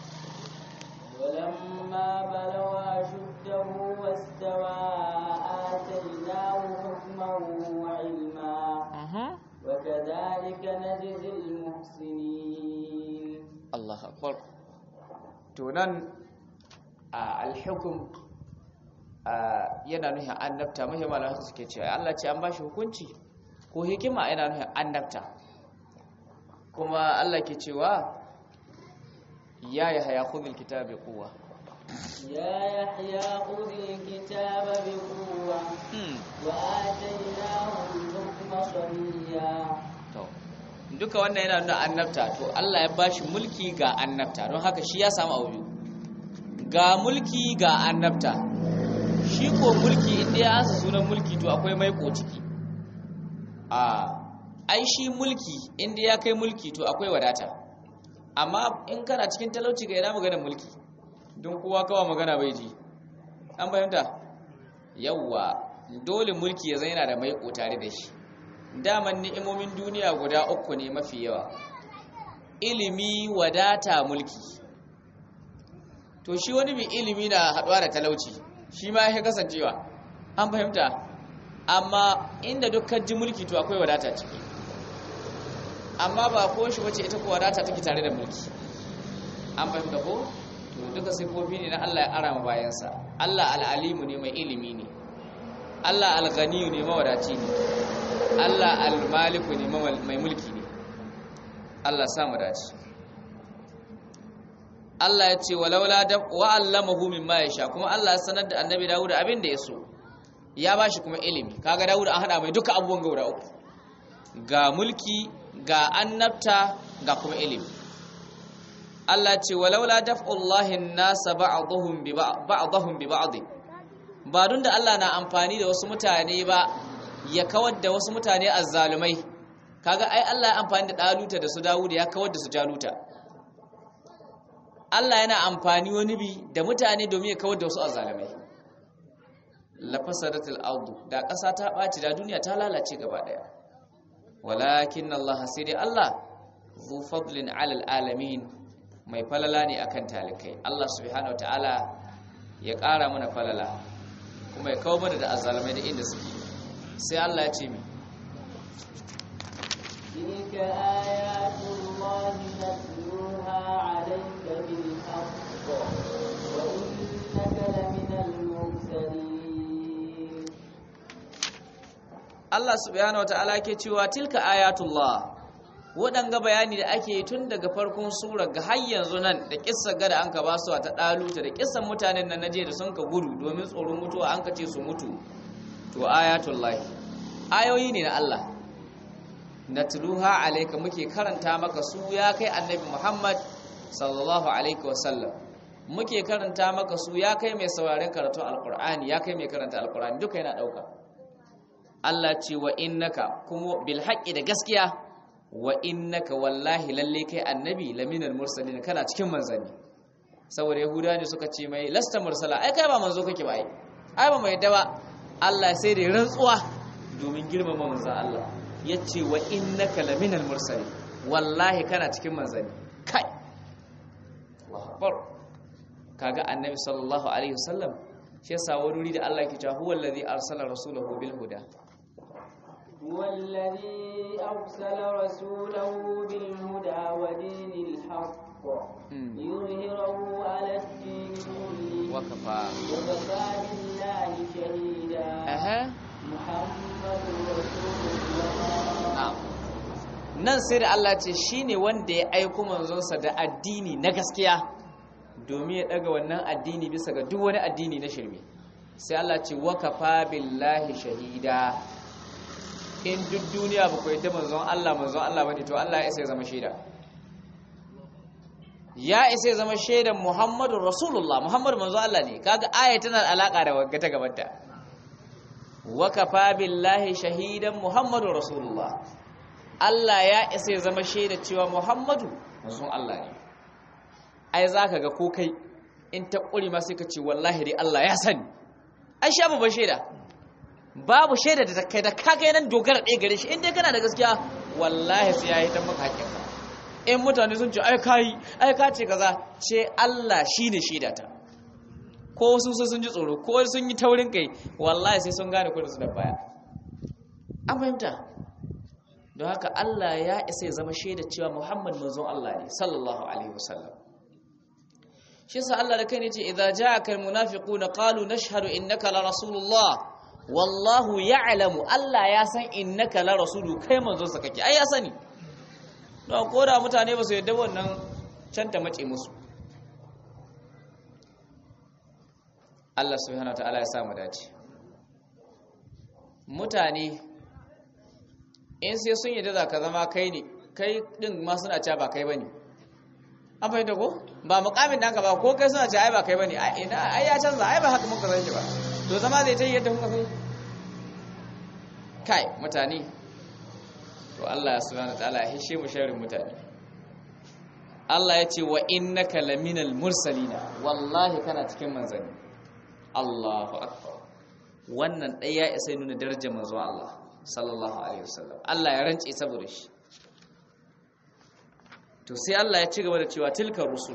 ولما بلغ أشده واستوى آتيناه حكما وعلما وكذلك نجزي المحسنين الله أكبر تونان الحكم yana nuhin annabta muhimman suke cewa Allah ce an ba shi hukunci ko hikima yana nuhin annabta kuma Allah ke cewa ya yi haya kudin kitabe kowa يا يحيى خذ الكتاب بقوة وآتيناه الحكم صبيا duka wannan yana nuna annabta to Allah ya bashi mulki ga annabta don haka shi ya samu abu ga mulki ga annabta shi ko mulki inda ya ansa sunan mulki to akwai maiko ciki a ai shi mulki inda ya kai mulki to akwai wadata amma in kana cikin talauci ga yana magana mulki don kowa kawa magana bai ji an fahimta yawwa dole mulki ya zai yana da maiko tare da shi daman ni'imomin duniya guda uku ne mafi yawa ilimi wadata mulki to shi wani mai ilimi na haɗuwa da talauci shi ma ya kasancewa an fahimta amma inda dukkan ji mulki to akwai wadata ciki amma ba ko shi wace ita ko wadata take tare da mulki an fahimta ko to duka sifofi ne na Allah ya arama bayansa Allah al'alimu ne mai ilimi ne Allah al-ghaniyu ne mawadaci ne Allah al-maliku ne mai mulki ne Allah samu dace Allah ya ce walaula da wa'allamahu mimma yasha kuma Allah ya sanar da Annabi Dawud abin da ya so ya bashi kuma ilimi kaga Dawud an hada mai duka abubuwan gaura uku ga mulki ga annabta ga kuma ilimi Allah ce walaula daf'ullahi an-nasa ba'dhum bi ba'dhum bi ba'd ba dun da Allah na amfani da wasu mutane ba ya kawar da wasu mutane azzalumai kaga ai Allah ya amfani da Daluta da su Dawud ya kawar da su Jaluta Allah yana amfani wani bi da mutane domin ya kawar da wasu azzalumai lafasadatul ardu da ƙasa ta ɓaci da duniya ta lalace gaba ɗaya walakin Allah sai dai Allah zu fadlin alal alamin mai falala ne akan talikai Allah subhanahu wataala ya ƙara mana falala kuma ya kawo mana da azzalumai da inda suke sai Allah ya ce mi تلك آيات الله نتلوها عليك بالحق وإنك لمن المرسلين Allah subhanahu wataala ke cewa tilka ayatullah waɗanga bayani da ake yi tun daga farkon sura ga har yanzu nan da kissa gada an ka ba su ta ɗaluta da kissan mutanen nan naje da sun ka gudu domin tsoron mutuwa an ka ce su mutu to ayatullahi ayoyi ne na Allah natluha alayka muke karanta maka su ya kai annabi Muhammad sallallahu alaihi wasallam muke karanta maka su ya kai mai sauraren karatun alqur'ani ya kai mai karanta alqur'ani duka yana dauka Allah ce wa innaka kuma bil haqqi da gaskiya wa innaka wallahi lalle kai annabi laminal mursalin kana cikin manzanni saboda yahudawa ne suka ce mai lasta mursala ai kai ba manzo kake ba ai ai ba mai dawa Allah sai da rantsuwa domin girmama manzan Allah yace wa innaka laminal mursalin wallahi kana cikin manzanni kai Allahu akbar kaga annabi sallallahu alaihi wasallam shi yasa wani da Allah yake cewa huwa allazi arsala rasulahu bil huda هو الذي أرسل رسوله بالهدى ودين الحق ليظهره على الدين كله وكفى وكفى بالله شهيدا أها محمد رسول الله na'am nan sai da Allah ce shine wanda ya aiko manzonsa da addini na gaskiya domin ya daga wannan addini bisa ga duk wani addini na shirme sai Allah ce wakafa billahi shahida in duk duniya ba ku yadda manzon Allah manzon Allah bane to Allah ya isa ya zama shaida ya isa ya zama shaidan Muhammadu Rasulullah Muhammadu manzon Allah ne kaga aya tana da alaka da wagga ta gabanta wakafa billahi shahidan Muhammadu Rasulullah Allah ya isa ya zama shaida cewa Muhammadu manzon Allah ne ai zaka ga ko kai in ta kuri ma sai ka ce wallahi dai Allah ya sani ai sha babban shaida babu shaida da kai da ka kai nan dogara ɗaya gare shi in dai kana da gaskiya wallahi sai ya yi ta maka hakinka in mutane sun ce ai kai ai ka ce kaza ce Allah shine shaida ta ko su sai sun ji tsoro ko sun yi taurin kai wallahi sai sun gane kudin su da baya an fahimta don haka Allah ya isa ya zama shaida cewa Muhammad manzon Allah ne sallallahu alaihi wasallam shi yasa Allah da kai ne ce idza ja'aka almunafiquna qalu nashhadu innaka la rasulullah wallahu ya'lamu Allah ya san innaka la rasulu kai manzon sa kake ai ya sani don koda mutane ba su yadda wannan canta mace musu Allah subhanahu wataala ya samu dace mutane in sai sun yadda za ka zama kai ne kai din ma suna cewa ba kai bane an fahimta ko ba mukamin da ba ko kai suna cewa ai ba kai bane ai ina ai ya canza ai ba haka muka san shi ba to zama zai ta yi yadda muka san kai mutane to Allah subhanahu wataala ya hishe mu sharrin mutane Allah ya ce wa innaka laminal mursalina wallahi kana cikin manzanni Allahu akbar wannan ɗaya ya isa nuna darajar manzo Allah sallallahu alaihi wasallam Allah ya rance saboda shi to sai Allah ya ci gaba da cewa tilka rusul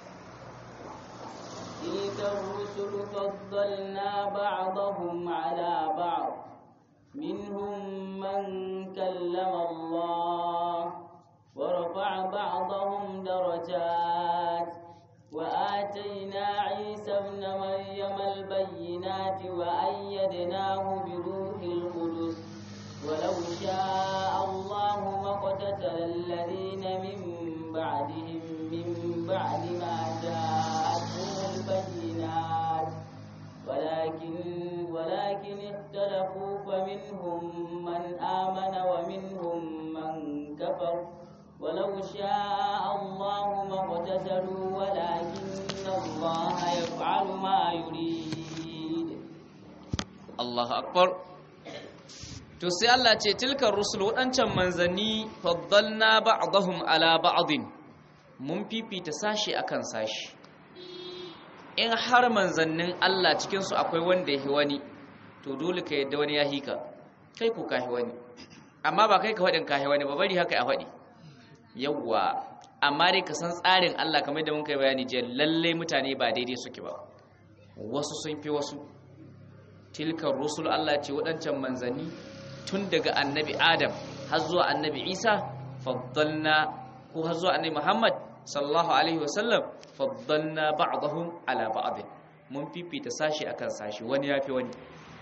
تلك الرسل فضلنا بعضهم على بعض منهم من كلم الله ورفع بعضهم درجات وآتينا عيسى ابن مريم البينات وأيدناه بروح القدس ولو شاء الله ما اقتتل الذين من بعدهم من بعد ما جاءتهم البينات ولكن ولكن اختلفوا فمنهم من آمن ومنهم من كفر ولو شاء الله ما اقتتلوا ولكن الله يفعل ما يريد Allahu akbar to sai Allah ce tilkar rusul wadancan manzanni faddalna ba'dahum ala ba'din mun fifita sashi akan sashi in har manzannin Allah cikin su akwai wanda yahi wani to dole ka yadda wani ya hika kai ko kahi wani amma ba kai ka fadin kahi wani ba bari haka a fadi yawwa amma dai ka san tsarin Allah kamar da mun kai bayani je lalle mutane ba daidai suke ba wasu sun fi wasu tilkar rusul Allah ce waɗancan manzanni tun daga annabi Adam har zuwa annabi Isa faddalna ko har zuwa annabi Muhammad sallallahu alaihi wasallam faddalna ba'dahum ala ba'd mun fifita sashi akan sashi wani yafi wani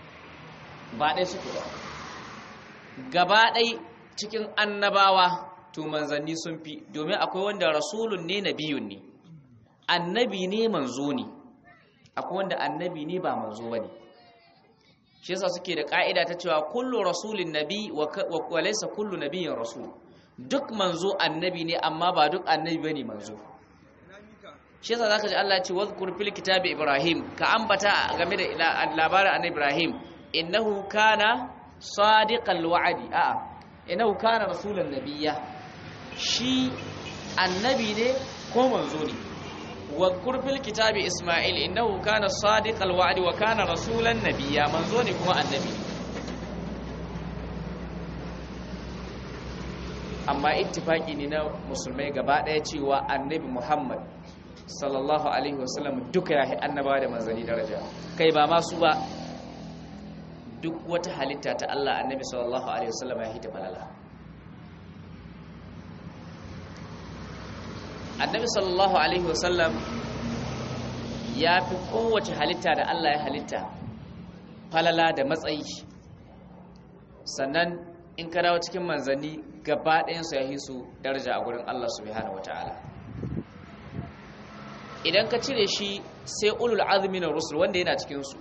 ba dai suke ba gaba dai cikin annabawa to manzanni sun fi domin akwai wanda rasulun ne nabiyun ne annabi ne manzo ne akwai wanda annabi ne ba manzo bane shi yasa suke da ka'ida ta cewa kullu rasulin nabi wa laysa kullu nabiyyin rasul duk manzo annabi ne amma ba duk annabi bane manzo shi yasa zaka ji Allah ya ce wadhkur fil kitabi ibrahim ka ambata game da labarin annabi ibrahim innahu kana sadiqal wa'di a'a innahu kana rasulan nabiyya shi annabi ne ko manzo ne wadhkur fil kitabi isma'il innahu kana sadiqal wa'di wa kana rasulan nabiyya manzo ne kuma annabi amma ittifaki ne na musulmai gaba daya cewa annabi muhammad sallallahu alaihi wasallam duka ya annabawa da manzanni daraja kai ba masu ba duk wata halitta ta Allah annabi sallallahu alaihi wasallam ya hita falala annabi sallallahu alaihi wasallam ya fi kowace halitta da Allah ya halitta falala da matsayi sannan in ka dawo cikin manzanni gaba ɗayansu ya yi su daraja a gurin Allah subhanahu wataala idan ka cire shi sai ulul azmi na rusul wanda yana cikinsu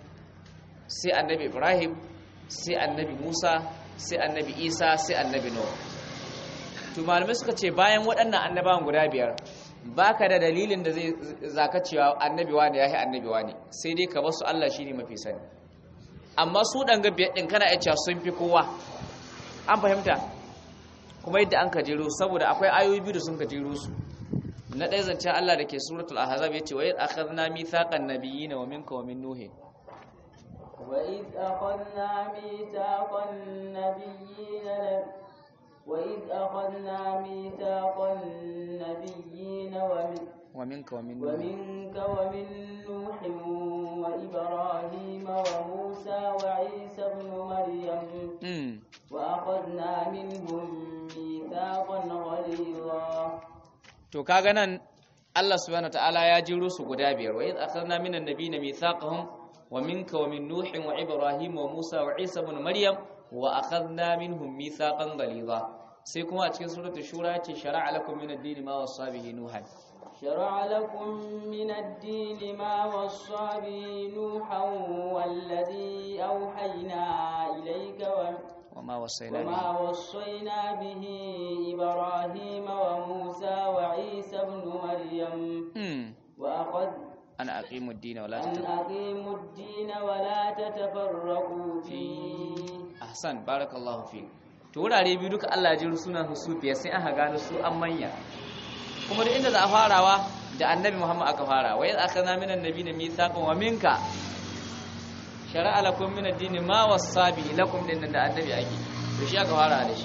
sai annabi ibrahim sai annabi musa sai annabi isa sai annabi nuh to malamai suka ce bayan waɗannan annabawan guda biyar baka da dalilin da zai zaka cewa annabi wani yahi annabi wani sai dai ka basu Allah shine mafi sani amma su dan ga biyar din kana iya cewa sun fi kowa an fahimta kuma yadda an kajero saboda akwai ayoyi biyu da sun kajero su na ɗaya zancen Allah da ke suratul ahzab yace wa idh akhadna mithaqan nabiyyin wa minka wa min nuh وإذ أخذنا ميثاق النبيين وإذ أخذنا ميثاق النبيين ومن wa minka wa min nuh ومنك ومن نوح وإبراهيم وموسى وعيسى ابن مريم mm. وأخذنا منهم ميثاقا غليظا to kaga nan Allah subhanahu wataala ya jiro su guda biyar wa idh akhadna minan nabiyina mithaqahum wa minka wa min nuh wa ibrahim wa musa wa isa ibn maryam wa akhadna minhum mithaqan ghaliza sai kuma a cikin suratul shura ce shar'a lakum min ad-din ma wasa bihi nuhan شرع لكم من الدين ما وصى به نوحا والذي أوحينا إليك و- wa ma wasaina وما bihi وصينا به إبراهيم وموسى وعيسى ابن مريم mm. وأخذ ana aqimu ad-din wa la أن tatafarraqu أقيموا الدين ولا تتفرقوا فيه ahsan barakallahu fi to wurare biyu duka Allah ya jiro sunan su biyar sai aka gano su an manya kuma duk inda za a farawa da annabi Muhammad aka fara wa yadda aka zama minan nabi na mithaqan wa minka shara'a lakum min ad-din ma wassa bi lakum din nan da annabi ake to shi aka fara da shi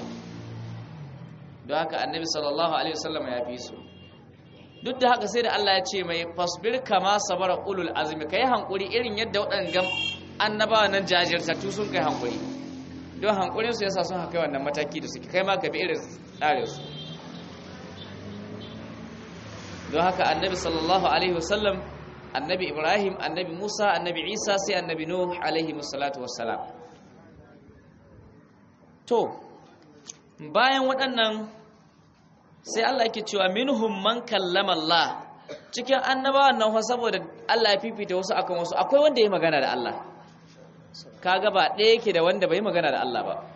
don haka annabi sallallahu alaihi wasallam ya fi su duk da haka sai da Allah ya ce mai fasbir kama sabara ulul azmi kai hankuri irin yadda waɗannan annabawa nan jajirtattu sun kai hankuri don hankurin su yasa sun haka wannan mataki da suke kai ma ka bi irin tsarin su don haka annabi sallallahu alaihi wasallam annabi ibrahim annabi musa annabi isa sai annabi nuh alaihi wassalatu wassalam to bayan waɗannan sai Allah yake cewa minhum man kallama Allah cikin annabawan nan fa saboda Allah ya fifita wasu akan wasu akwai wanda ya magana da Allah kaga ba ɗaya yake da wanda bai magana da Allah ba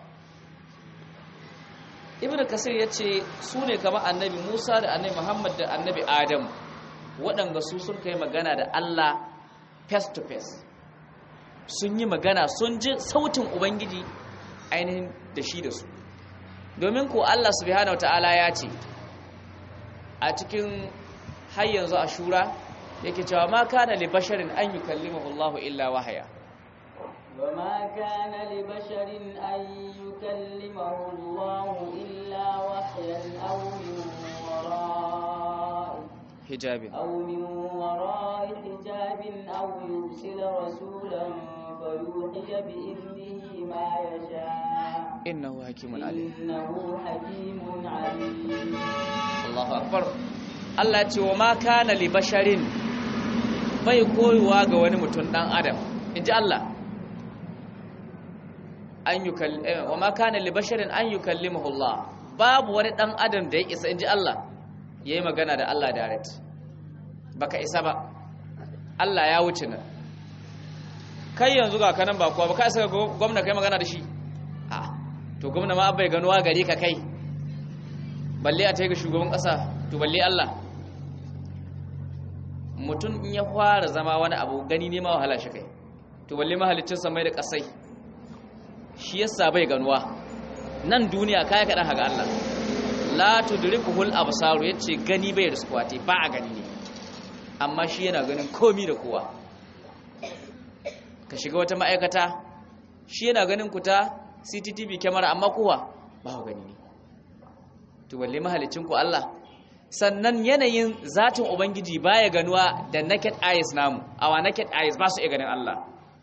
ibnu kasir ya ce su ne kamar annabi musa da annabi muhammad da annabi adam waɗanda su sun kai magana da allah face to face sun yi magana sun ji sautin ubangiji ainihin da shi da su domin ko allah subhanahu ta'ala ya ce a cikin har yanzu a shura yake cewa ma kana li basharin an yukallimahu allah illa wahaya وما كان لبشر أن يكلمه الله إلا وحيا أو من وراء hijabin أو من وراء حجاب أو يرسل رسولا فيوحي بإذنه ما يشاء innahu hakimun alim إنه حكيم عليم Allahu akbar Allah ce wa ma kana li basharin bai koyuwa ga wani mutum dan adam inji Allah an yukall wa ma kana li basharin an yukallimuhu Allah babu wani dan adam da ya isa inji Allah yayi magana da Allah direct baka isa ba Allah ya wuce nan kai yanzu ga kanan ba kuwa ba ka isa gwamna kai magana da shi a to gwamna ma bai ganuwa gari ka kai balle a ta ga shugaban ƙasa to balle Allah mutum in ya fara zama wani abu gani ne ma wahala shi kai to balle mahalicin samai da ƙasai shi yasa bai ganuwa nan duniya kaya kaɗan haga Allah la tudrikuhul absaru yace gani bai riskuwa te ba a gani ne amma shi yana ganin komi da kowa ka shiga wata ma'aikata shi yana ganin ku ta CCTV camera amma kowa ba ku gani ne to balle mahalicin ku Allah sannan yanayin zatin ubangiji baya ganuwa da naked eyes namu awa naked eyes ba su iya ganin Allah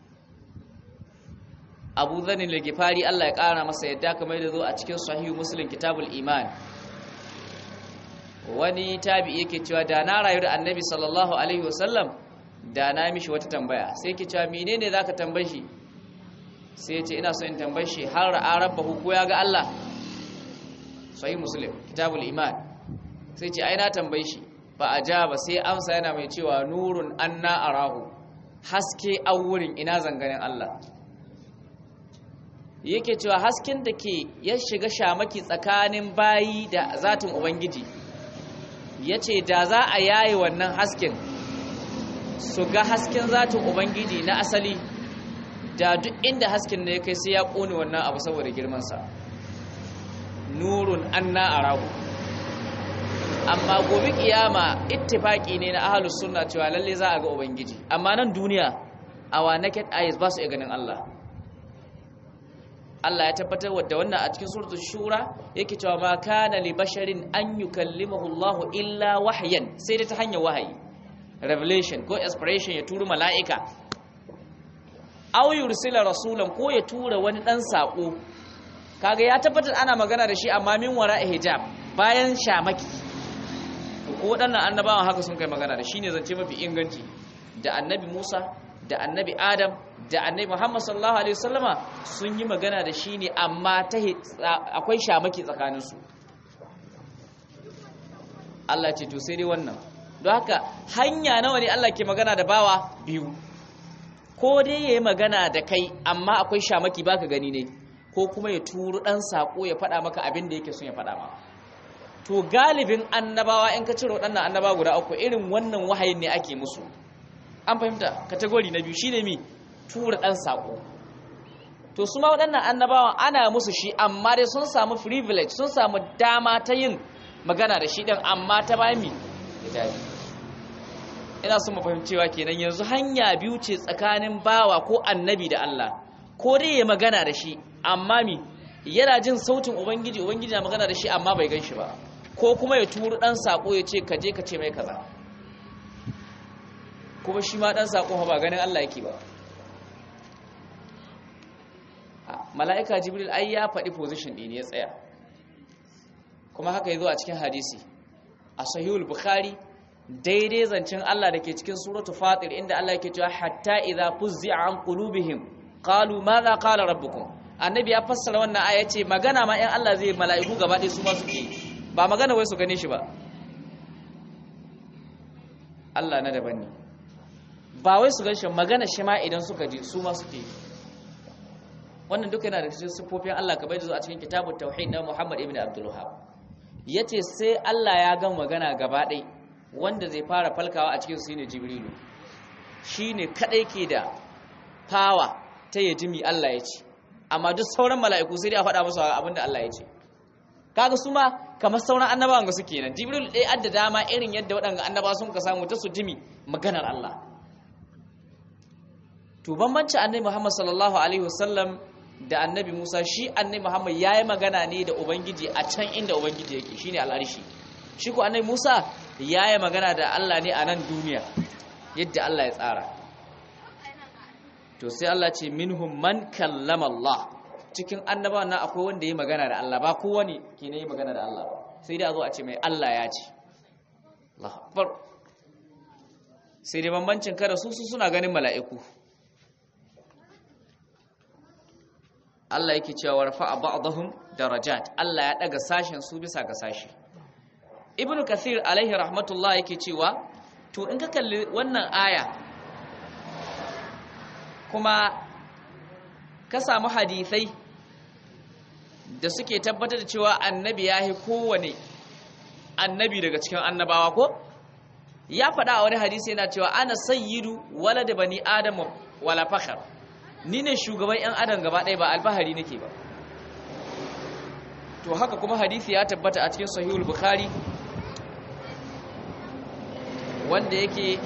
Abu Dhanni al-Ghifari Allah ya kara masa yadda kamar da zo a cikin Sahih Muslim Kitabul Iman wani tabi yake cewa da na rayu da Annabi sallallahu alaihi wasallam da na mishi wata tambaya sai yake cewa menene zaka tambaye shi sai ya ce ina so in tambaye shi har ra'a rabbahu ko ya ga Allah Sahih Muslim Kitabul Iman sai ce ai na tambaye shi fa ajaba sai amsa yana mai cewa nurun anna arahu haske a wurin ina zanganin Allah yake cewa hasken da ke ya shiga shamaki tsakanin bayi da zatin ubangiji ya ce da za a yaye wannan hasken su ga hasken zatin ubangiji na asali da duk inda hasken ne ya kai sai ya ƙone wannan abu saboda girmansa nurun anna arahu amma gobe kiyama ittifaki ne na ahlus sunna cewa lalle za a ga ubangiji amma nan duniya awa naked eyes ba su iya ganin Allah Allah ya tabbatar da wannan a cikin suratul shura yake cewa ma kana li basharin an yukallimahu Allah illa wahyan sai da ta hanyar wahayi revelation ko inspiration ya turu mala'ika aw yursila rasulan ko ya tura wani dan sako kaga ya tabbatar ana magana da shi amma min wara hijab bayan shamaki ko waɗannan annabawan haka sun kai magana da shi ne zance mafi inganci da annabi Musa da annabi Adam da annabi Muhammad sallallahu alaihi wasallama sun yi magana da shi ne amma ta akwai shamaki tsakaninsu Allah ce to sai dai wannan don haka hanya nawa ne Allah ke magana da bawa biyu ko dai yayi magana da kai amma akwai shamaki baka gani ne ko kuma ya turu dan sako ya faɗa maka abin da yake son ya faɗa maka to galibin annabawa in ka ciro waɗannan annaba guda uku irin wannan wahayin ne ake musu an fahimta kategori na biyu shine mi tura ɗan saƙo to su ma waɗannan annabawan ana musu shi amma dai sun samu privilege sun samu dama ta yin magana da shi ɗin amma ta bayan mi hijabi ina son mu fahimcewa kenan yanzu hanya biyu ce tsakanin bawa ko annabi da Allah ko dai ya magana da shi amma mi yana jin sautin ubangiji ubangiji na magana da shi amma bai gan shi ba ko kuma ya turu dan sako ya ce kaje ka ce mai kaza kuma shi ma dan sako ba ganin Allah yake ba mala'ika jibril ai ya faɗi position ɗin ya tsaya kuma haka yazo a cikin hadisi a sahihul bukhari daidai zancen Allah da ke cikin suratu fatir inda Allah yake cewa hatta idza fuzzi'a an qulubihim qalu madha qala rabbukum annabi ya fassara wannan aya ce magana ma in Allah zai mala'iku gaba ɗaya su ma suke ba magana wai su gane shi ba Allah na daban ne ba wai su ganshi magana shi ma idan suka ji su ma suke wannan duka yana da cikin sifofin Allah ka bai da a cikin kitabut tauhid na Muhammad ibn Abdul Wahhab yace sai Allah ya gan magana gaba ɗaya wanda zai fara falkawa a cikin su ne Jibrilu shine kadai ke da power ta yajimi Allah ya ce amma duk sauran mala'iku sai dai a faɗa musu abin da Allah ya ce kaga su ma kamar sauran annabawan ga suke nan jibril ɗaya adda dama irin yadda waɗanda annaba sun ka samu ta su jimi maganar Allah to bambanci annabi Muhammad sallallahu alaihi wasallam da annabi Musa shi annabi Muhammad yayi magana ne da ubangiji a can inda ubangiji yake shine al'arshi shi ko annabi Musa yayi magana da Allah ne a nan duniya yadda Allah ya tsara to sai Allah ce minhum man kallama Allah cikin annabawa na akwai wanda yi magana da Allah ba kowane ke ne yi magana da Allah ba sai dai a zo a ce mai Allah ya ce Allah akbar sai dai bambancin kada su su suna ganin mala'iku Allah yake cewa rafa'a ba'dahum darajat Allah ya daga sashen su bisa ga sashi ibnu kathir alaihi rahmatullah yake cewa to in ka kalli wannan aya kuma ka samu hadisai da suke tabbatar da cewa annabi ya yi kowane annabi daga cikin annabawa ko ya faɗa a wani hadisi yana cewa ana sayyidu wala da bani adamu wala fakhar ni ne shugaban 'yan adam gaba ɗaya ba alfahari nake ba to haka kuma hadisi ya tabbata a cikin sahihul bukhari wanda yake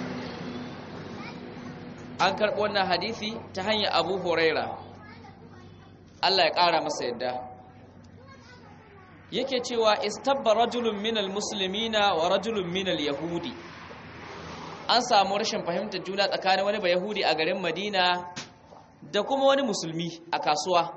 an karɓo wannan hadisi ta hanyar abu huraira Allah ya ƙara masa yadda yake cewa istabba rajulun minal muslimina wa rajulun minal yahudi an samu rashin fahimtar juna tsakanin wani ba yahudi a garin madina da kuma wani musulmi a kasuwa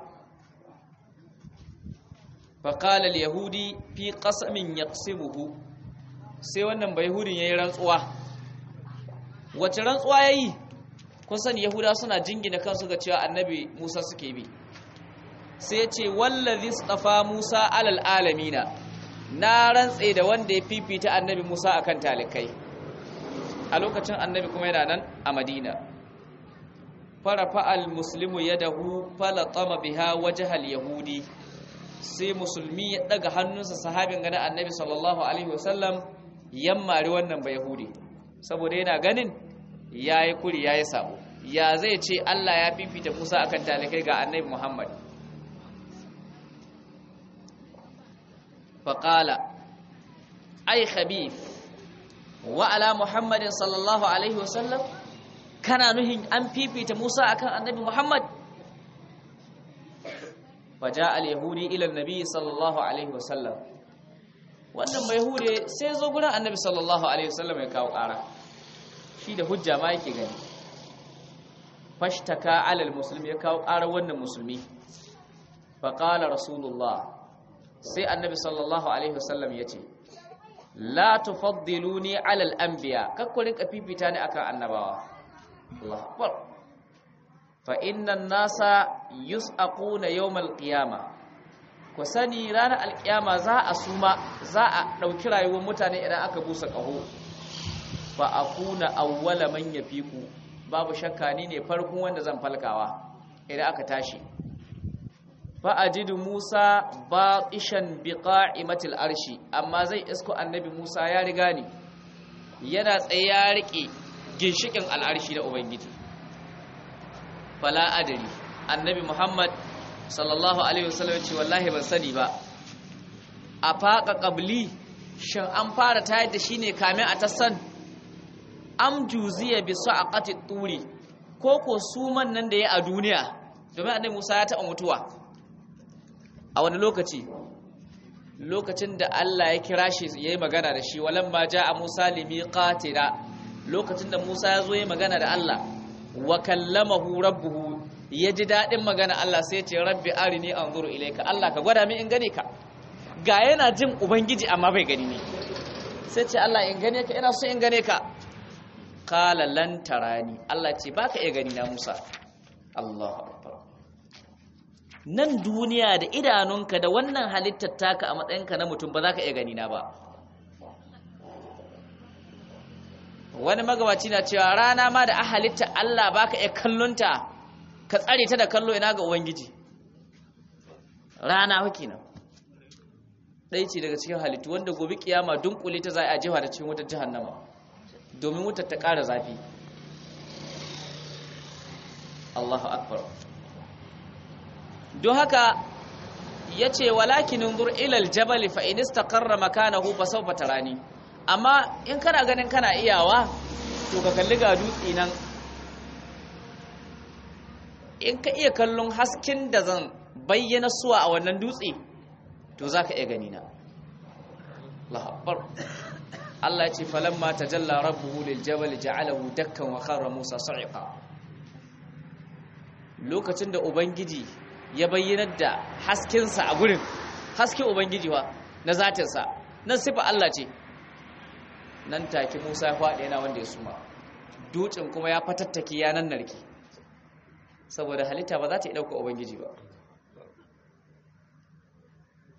faƙalar yahudi fi ƙasamin ya sai wannan ba yahudin ya yi rantsuwa wace rantsuwa ya yi kun sani yahuda suna jingina kansu ga cewa annabi musa suke bi sai ce wallazi tsafa musa alal alamina na rantse da wanda ya fifita annabi musa akan talikai a lokacin annabi kuma yana nan a madina farafa al-muslimu yadahu falatama biha wajhal yahudi sai musulmi ya daga hannunsa sahabin ganin annabi sallallahu alaihi wasallam yammari wannan ba yahudi saboda yana ganin yayi kuri yayi sabo ya zai ce Allah ya fifita Musa akan talikai ga annabi Muhammad faqala ay khabith wa ala muhammadin sallallahu alaihi wasallam kana nuhin an fifita Musa akan annabi Muhammad faja al-yahudi ila annabi sallallahu alaihi wasallam wannan mai hude sai zo gurin annabi sallallahu alaihi wasallam ya kawo ƙara shi da hujja ma yake gani fashtaka ala al-muslim ya kawo ƙara wannan musulmi fa qala rasulullah sai annabi sallallahu alaihi wasallam yace la tufaddiluni ala al-anbiya kakkurin kafifita ne akan annabawa Allah akbar fa innan nasa yus'aquna yawmal qiyama ku sani ranar alkiyama za a suma za a dauki rayuwar mutane idan aka busa kaho fa akuna awwala man yafiku babu shakka ni ne farkon wanda zan falkawa idan aka tashi fa ajidu Musa batishan biqa'imatil arshi amma zai isko annabi Musa ya riga ni yana tsaye ya rike ginshikin al'arshi da Ubangiji. Fala adari, annabi Muhammad sallallahu Alaihi wasallam ce wallahi ban sani ba, a faƙa ƙabli shin an fara tayar da shi ne kamin a tassan, am juziya bi su a ƙati turi, ko ko suman nan da ya a duniya, domin annabi Musa ya taɓa mutuwa. A wani lokaci, lokacin da Allah ya kira shi ya yi magana da shi, walan ma ja a Musa limi ƙatira. lokacin da Musa ya zo ya magana da Allah wa kallamahu rabbuhu ya ji daɗin magana Allah sai ce rabbi arini anzuru ilayka Allah ka gwada min in gane ka ga yana jin ubangiji amma bai gani ne sai ce Allah in gane ka ina so in gane ka qala lan tarani Allah ce baka iya gani na Musa Allahu akbar nan duniya da idanunka da wannan halittar taka a matsayinka na mutum ba za ka iya gani na ba wani magabaci na cewa rana ma da a halitta Allah baka iya kallonta ka tsare ta da kallo ina ga ubangiji rana haki nan ɗaya ce daga cikin halittu wanda gobe kiyama dunkule ta za a jefa da cikin wutar jahannama domin wutar ta ƙara zafi Allahu akbar don haka ya ce walakin nzur ilal jabal fa in istaqarra makanahu fa sawfa tarani amma in kana ganin kana iyawa to ka kalli ga dutse nan in ka iya kallon hasken da zan bayyana suwa a wannan dutse to za ka iya gani na lahabbar Allah ce falamma tajalla rabbuhu lil jabal ja'alahu dakkan wa kharra Musa sa'iqa lokacin da ubangiji ya bayyanar da haskensa a gurin haske ubangiji wa na zatinsa nan sifa Allah ce nan take Musa ya faɗi yana wanda ya suma dutsen kuma ya fatattake ya nan narke saboda halitta ba za ta yi ɗauka ubangiji ba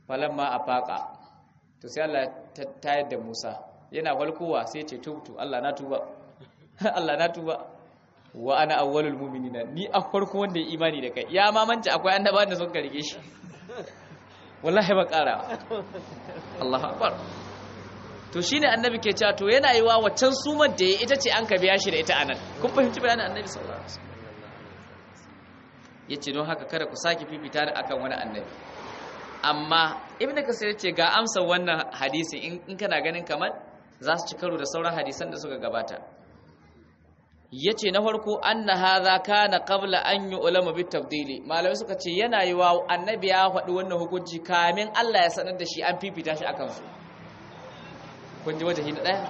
falamma afaqa to sai Allah ta tayar da Musa yana falkowa sai ce tubtu Allah na tuba Allah na tuba wa ana awwalul mu'minina ni a farko wanda ya imani da kai ya mamanci akwai annabawan da sun karige shi wallahi ba ƙara Allahu akbar to shine annabi ke cewa to yana yiwa waccan sumar da ya ita ce an ka biya shi da ita anan kun fahimci bayanin annabi sallallahu alaihi wasallam yace don haka kada ku sake fifita ni akan wani annabi amma ibnu kasir yace ga amsa wannan hadisi in kana ganin kamar za su ci karo da sauran hadisan da suka gabata yace na farko anna hadha kana qabla an yu'lama bit tabdili malamai suka ce yana yiwa annabi ya faɗi wannan hukunci kamin Allah ya sanar da shi an fifita shi akan su kun ji wajahi na ɗaya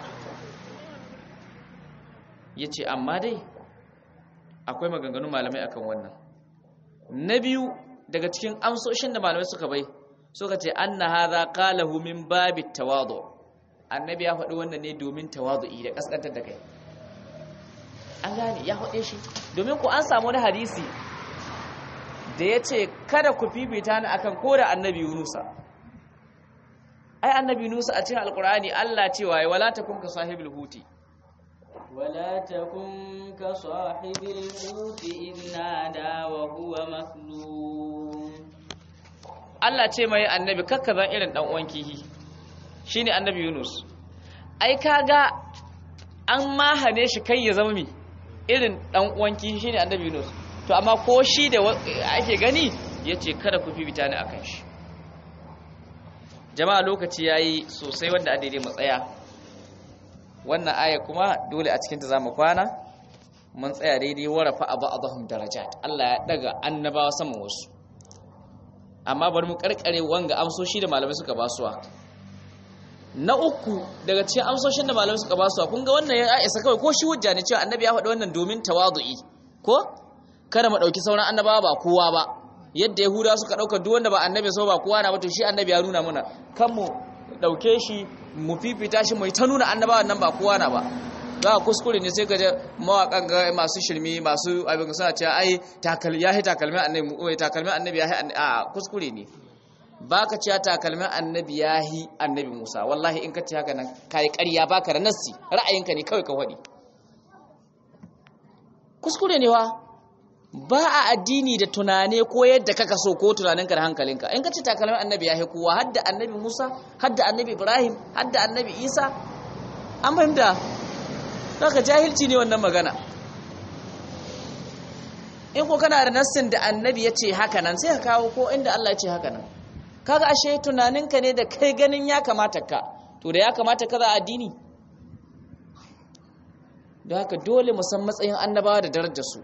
ya ce amma dai akwai maganganun malamai akan wannan na biyu daga cikin amsoshin da malamai suka bai suka ce an na haza kalahu min babi tawadu annabi ya faɗi wannan ne domin tawadu'i da ƙasƙantar da kai an gane ya faɗe shi domin ku an samu wani hadisi da ya ce kada ku fifita ni akan ko da annabi yunusa ai annabi Nusa a cikin alkur'ani Allah cewa ya wala takun ka sahibul huti wala takun ka sahibul huti inna da wa huwa maslum Allah ce mai annabi kakka zan irin dan uwan kihi shine annabi Yunus ai kaga an mahane shi kai ya zama mi irin dan uwan kihi shine annabi Yunus to amma ko shi da ake gani yace kada ku fifita ni akan shi jama'a lokaci yayi sosai wanda a daidai matsaya wannan aya kuma dole a cikin ta zamu kwana mun tsaya daidai warafa ba'dhum darajat Allah ya daga annabawa saman wasu amma bari mu karkare wanga amsoshi da malamai suka basuwa na uku daga cikin amsoshin da malamai suka basuwa kun ga wannan ya isa kawai ko shi hujja ne cewa annabi ya faɗi wannan domin tawadu'i ko kada mu dauki sauran annabawa ba kowa ba yadda yahudawa suka dauka duk wanda ba annabi so ba kowa na ba to shi annabi ya nuna muna kan mu dauke shi mu fifita shi mai ta nuna annabawan nan ba kowa na ba za a kuskure ne sai ga mawakan ga masu shirmi masu abin suna cewa ai takalmi yahi takalmin annabi takalmin annabi yahi a kuskure ne baka cewa takalmin annabi yahi annabi Musa wallahi in ka ce haka nan kai ƙarya baka da nassi ra'ayinka ne kawai ka wadi kuskure ne wa ba a addini da tunane ko yadda kaka so ko tunaninka da hankalinka in ka ce takalmin annabi yahi kowa hadda annabi Musa hadda annabi Ibrahim hadda annabi Isa an fahimta Saka jahilci ne wannan magana. In ko kana da nassin da annabi ya ce haka nan sai ka kawo ko inda Allah ya ce haka nan. Kaga ashe tunaninka ne da kai ganin ya kamata ka, to da ya kamata ka za addini. Don haka dole mu san matsayin annabawa da darajar su.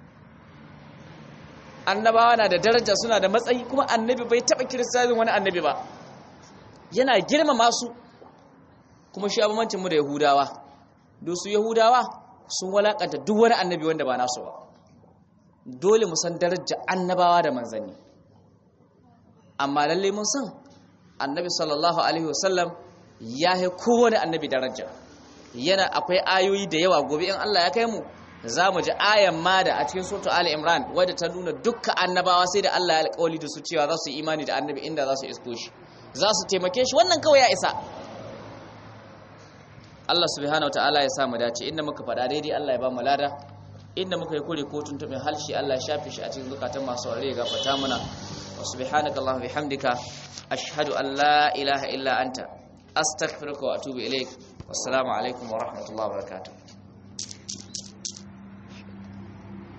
Annabawa na da daraja suna da matsayi kuma annabi bai taɓa kiristanin wani annabi ba. Yana girmama su kuma shi abumancin mu da Yahudawa. don su yahudawa sun walakanta duk wani annabi wanda ba nasu ba dole mu san daraja annabawa da manzanni amma lalle mun san annabi sallallahu alaihi wasallam ya yi kowane annabi daraja yana akwai ayoyi da yawa gobe in Allah ya kai mu za mu ji ayan ma da a cikin surtu ali imran wadda ta nuna dukkan annabawa sai da Allah ya alƙawali da su cewa za su yi imani da annabi inda za su isko shi za su taimake shi wannan kawai ya isa Allah subhanahu ta'ala ya samu dace inda muka faɗa daidai Allah ya ba mu lada inda muka yi kure ko tuntuɓin halshi Allah ya shafe shi a cikin zukatan masu aure ga fata muna wa subhanaka Allahu bihamdika ashhadu an la ilaha illa anta astaghfiruka wa atubu ilaik wassalamu alaikum wa rahmatullahi wa barakatuh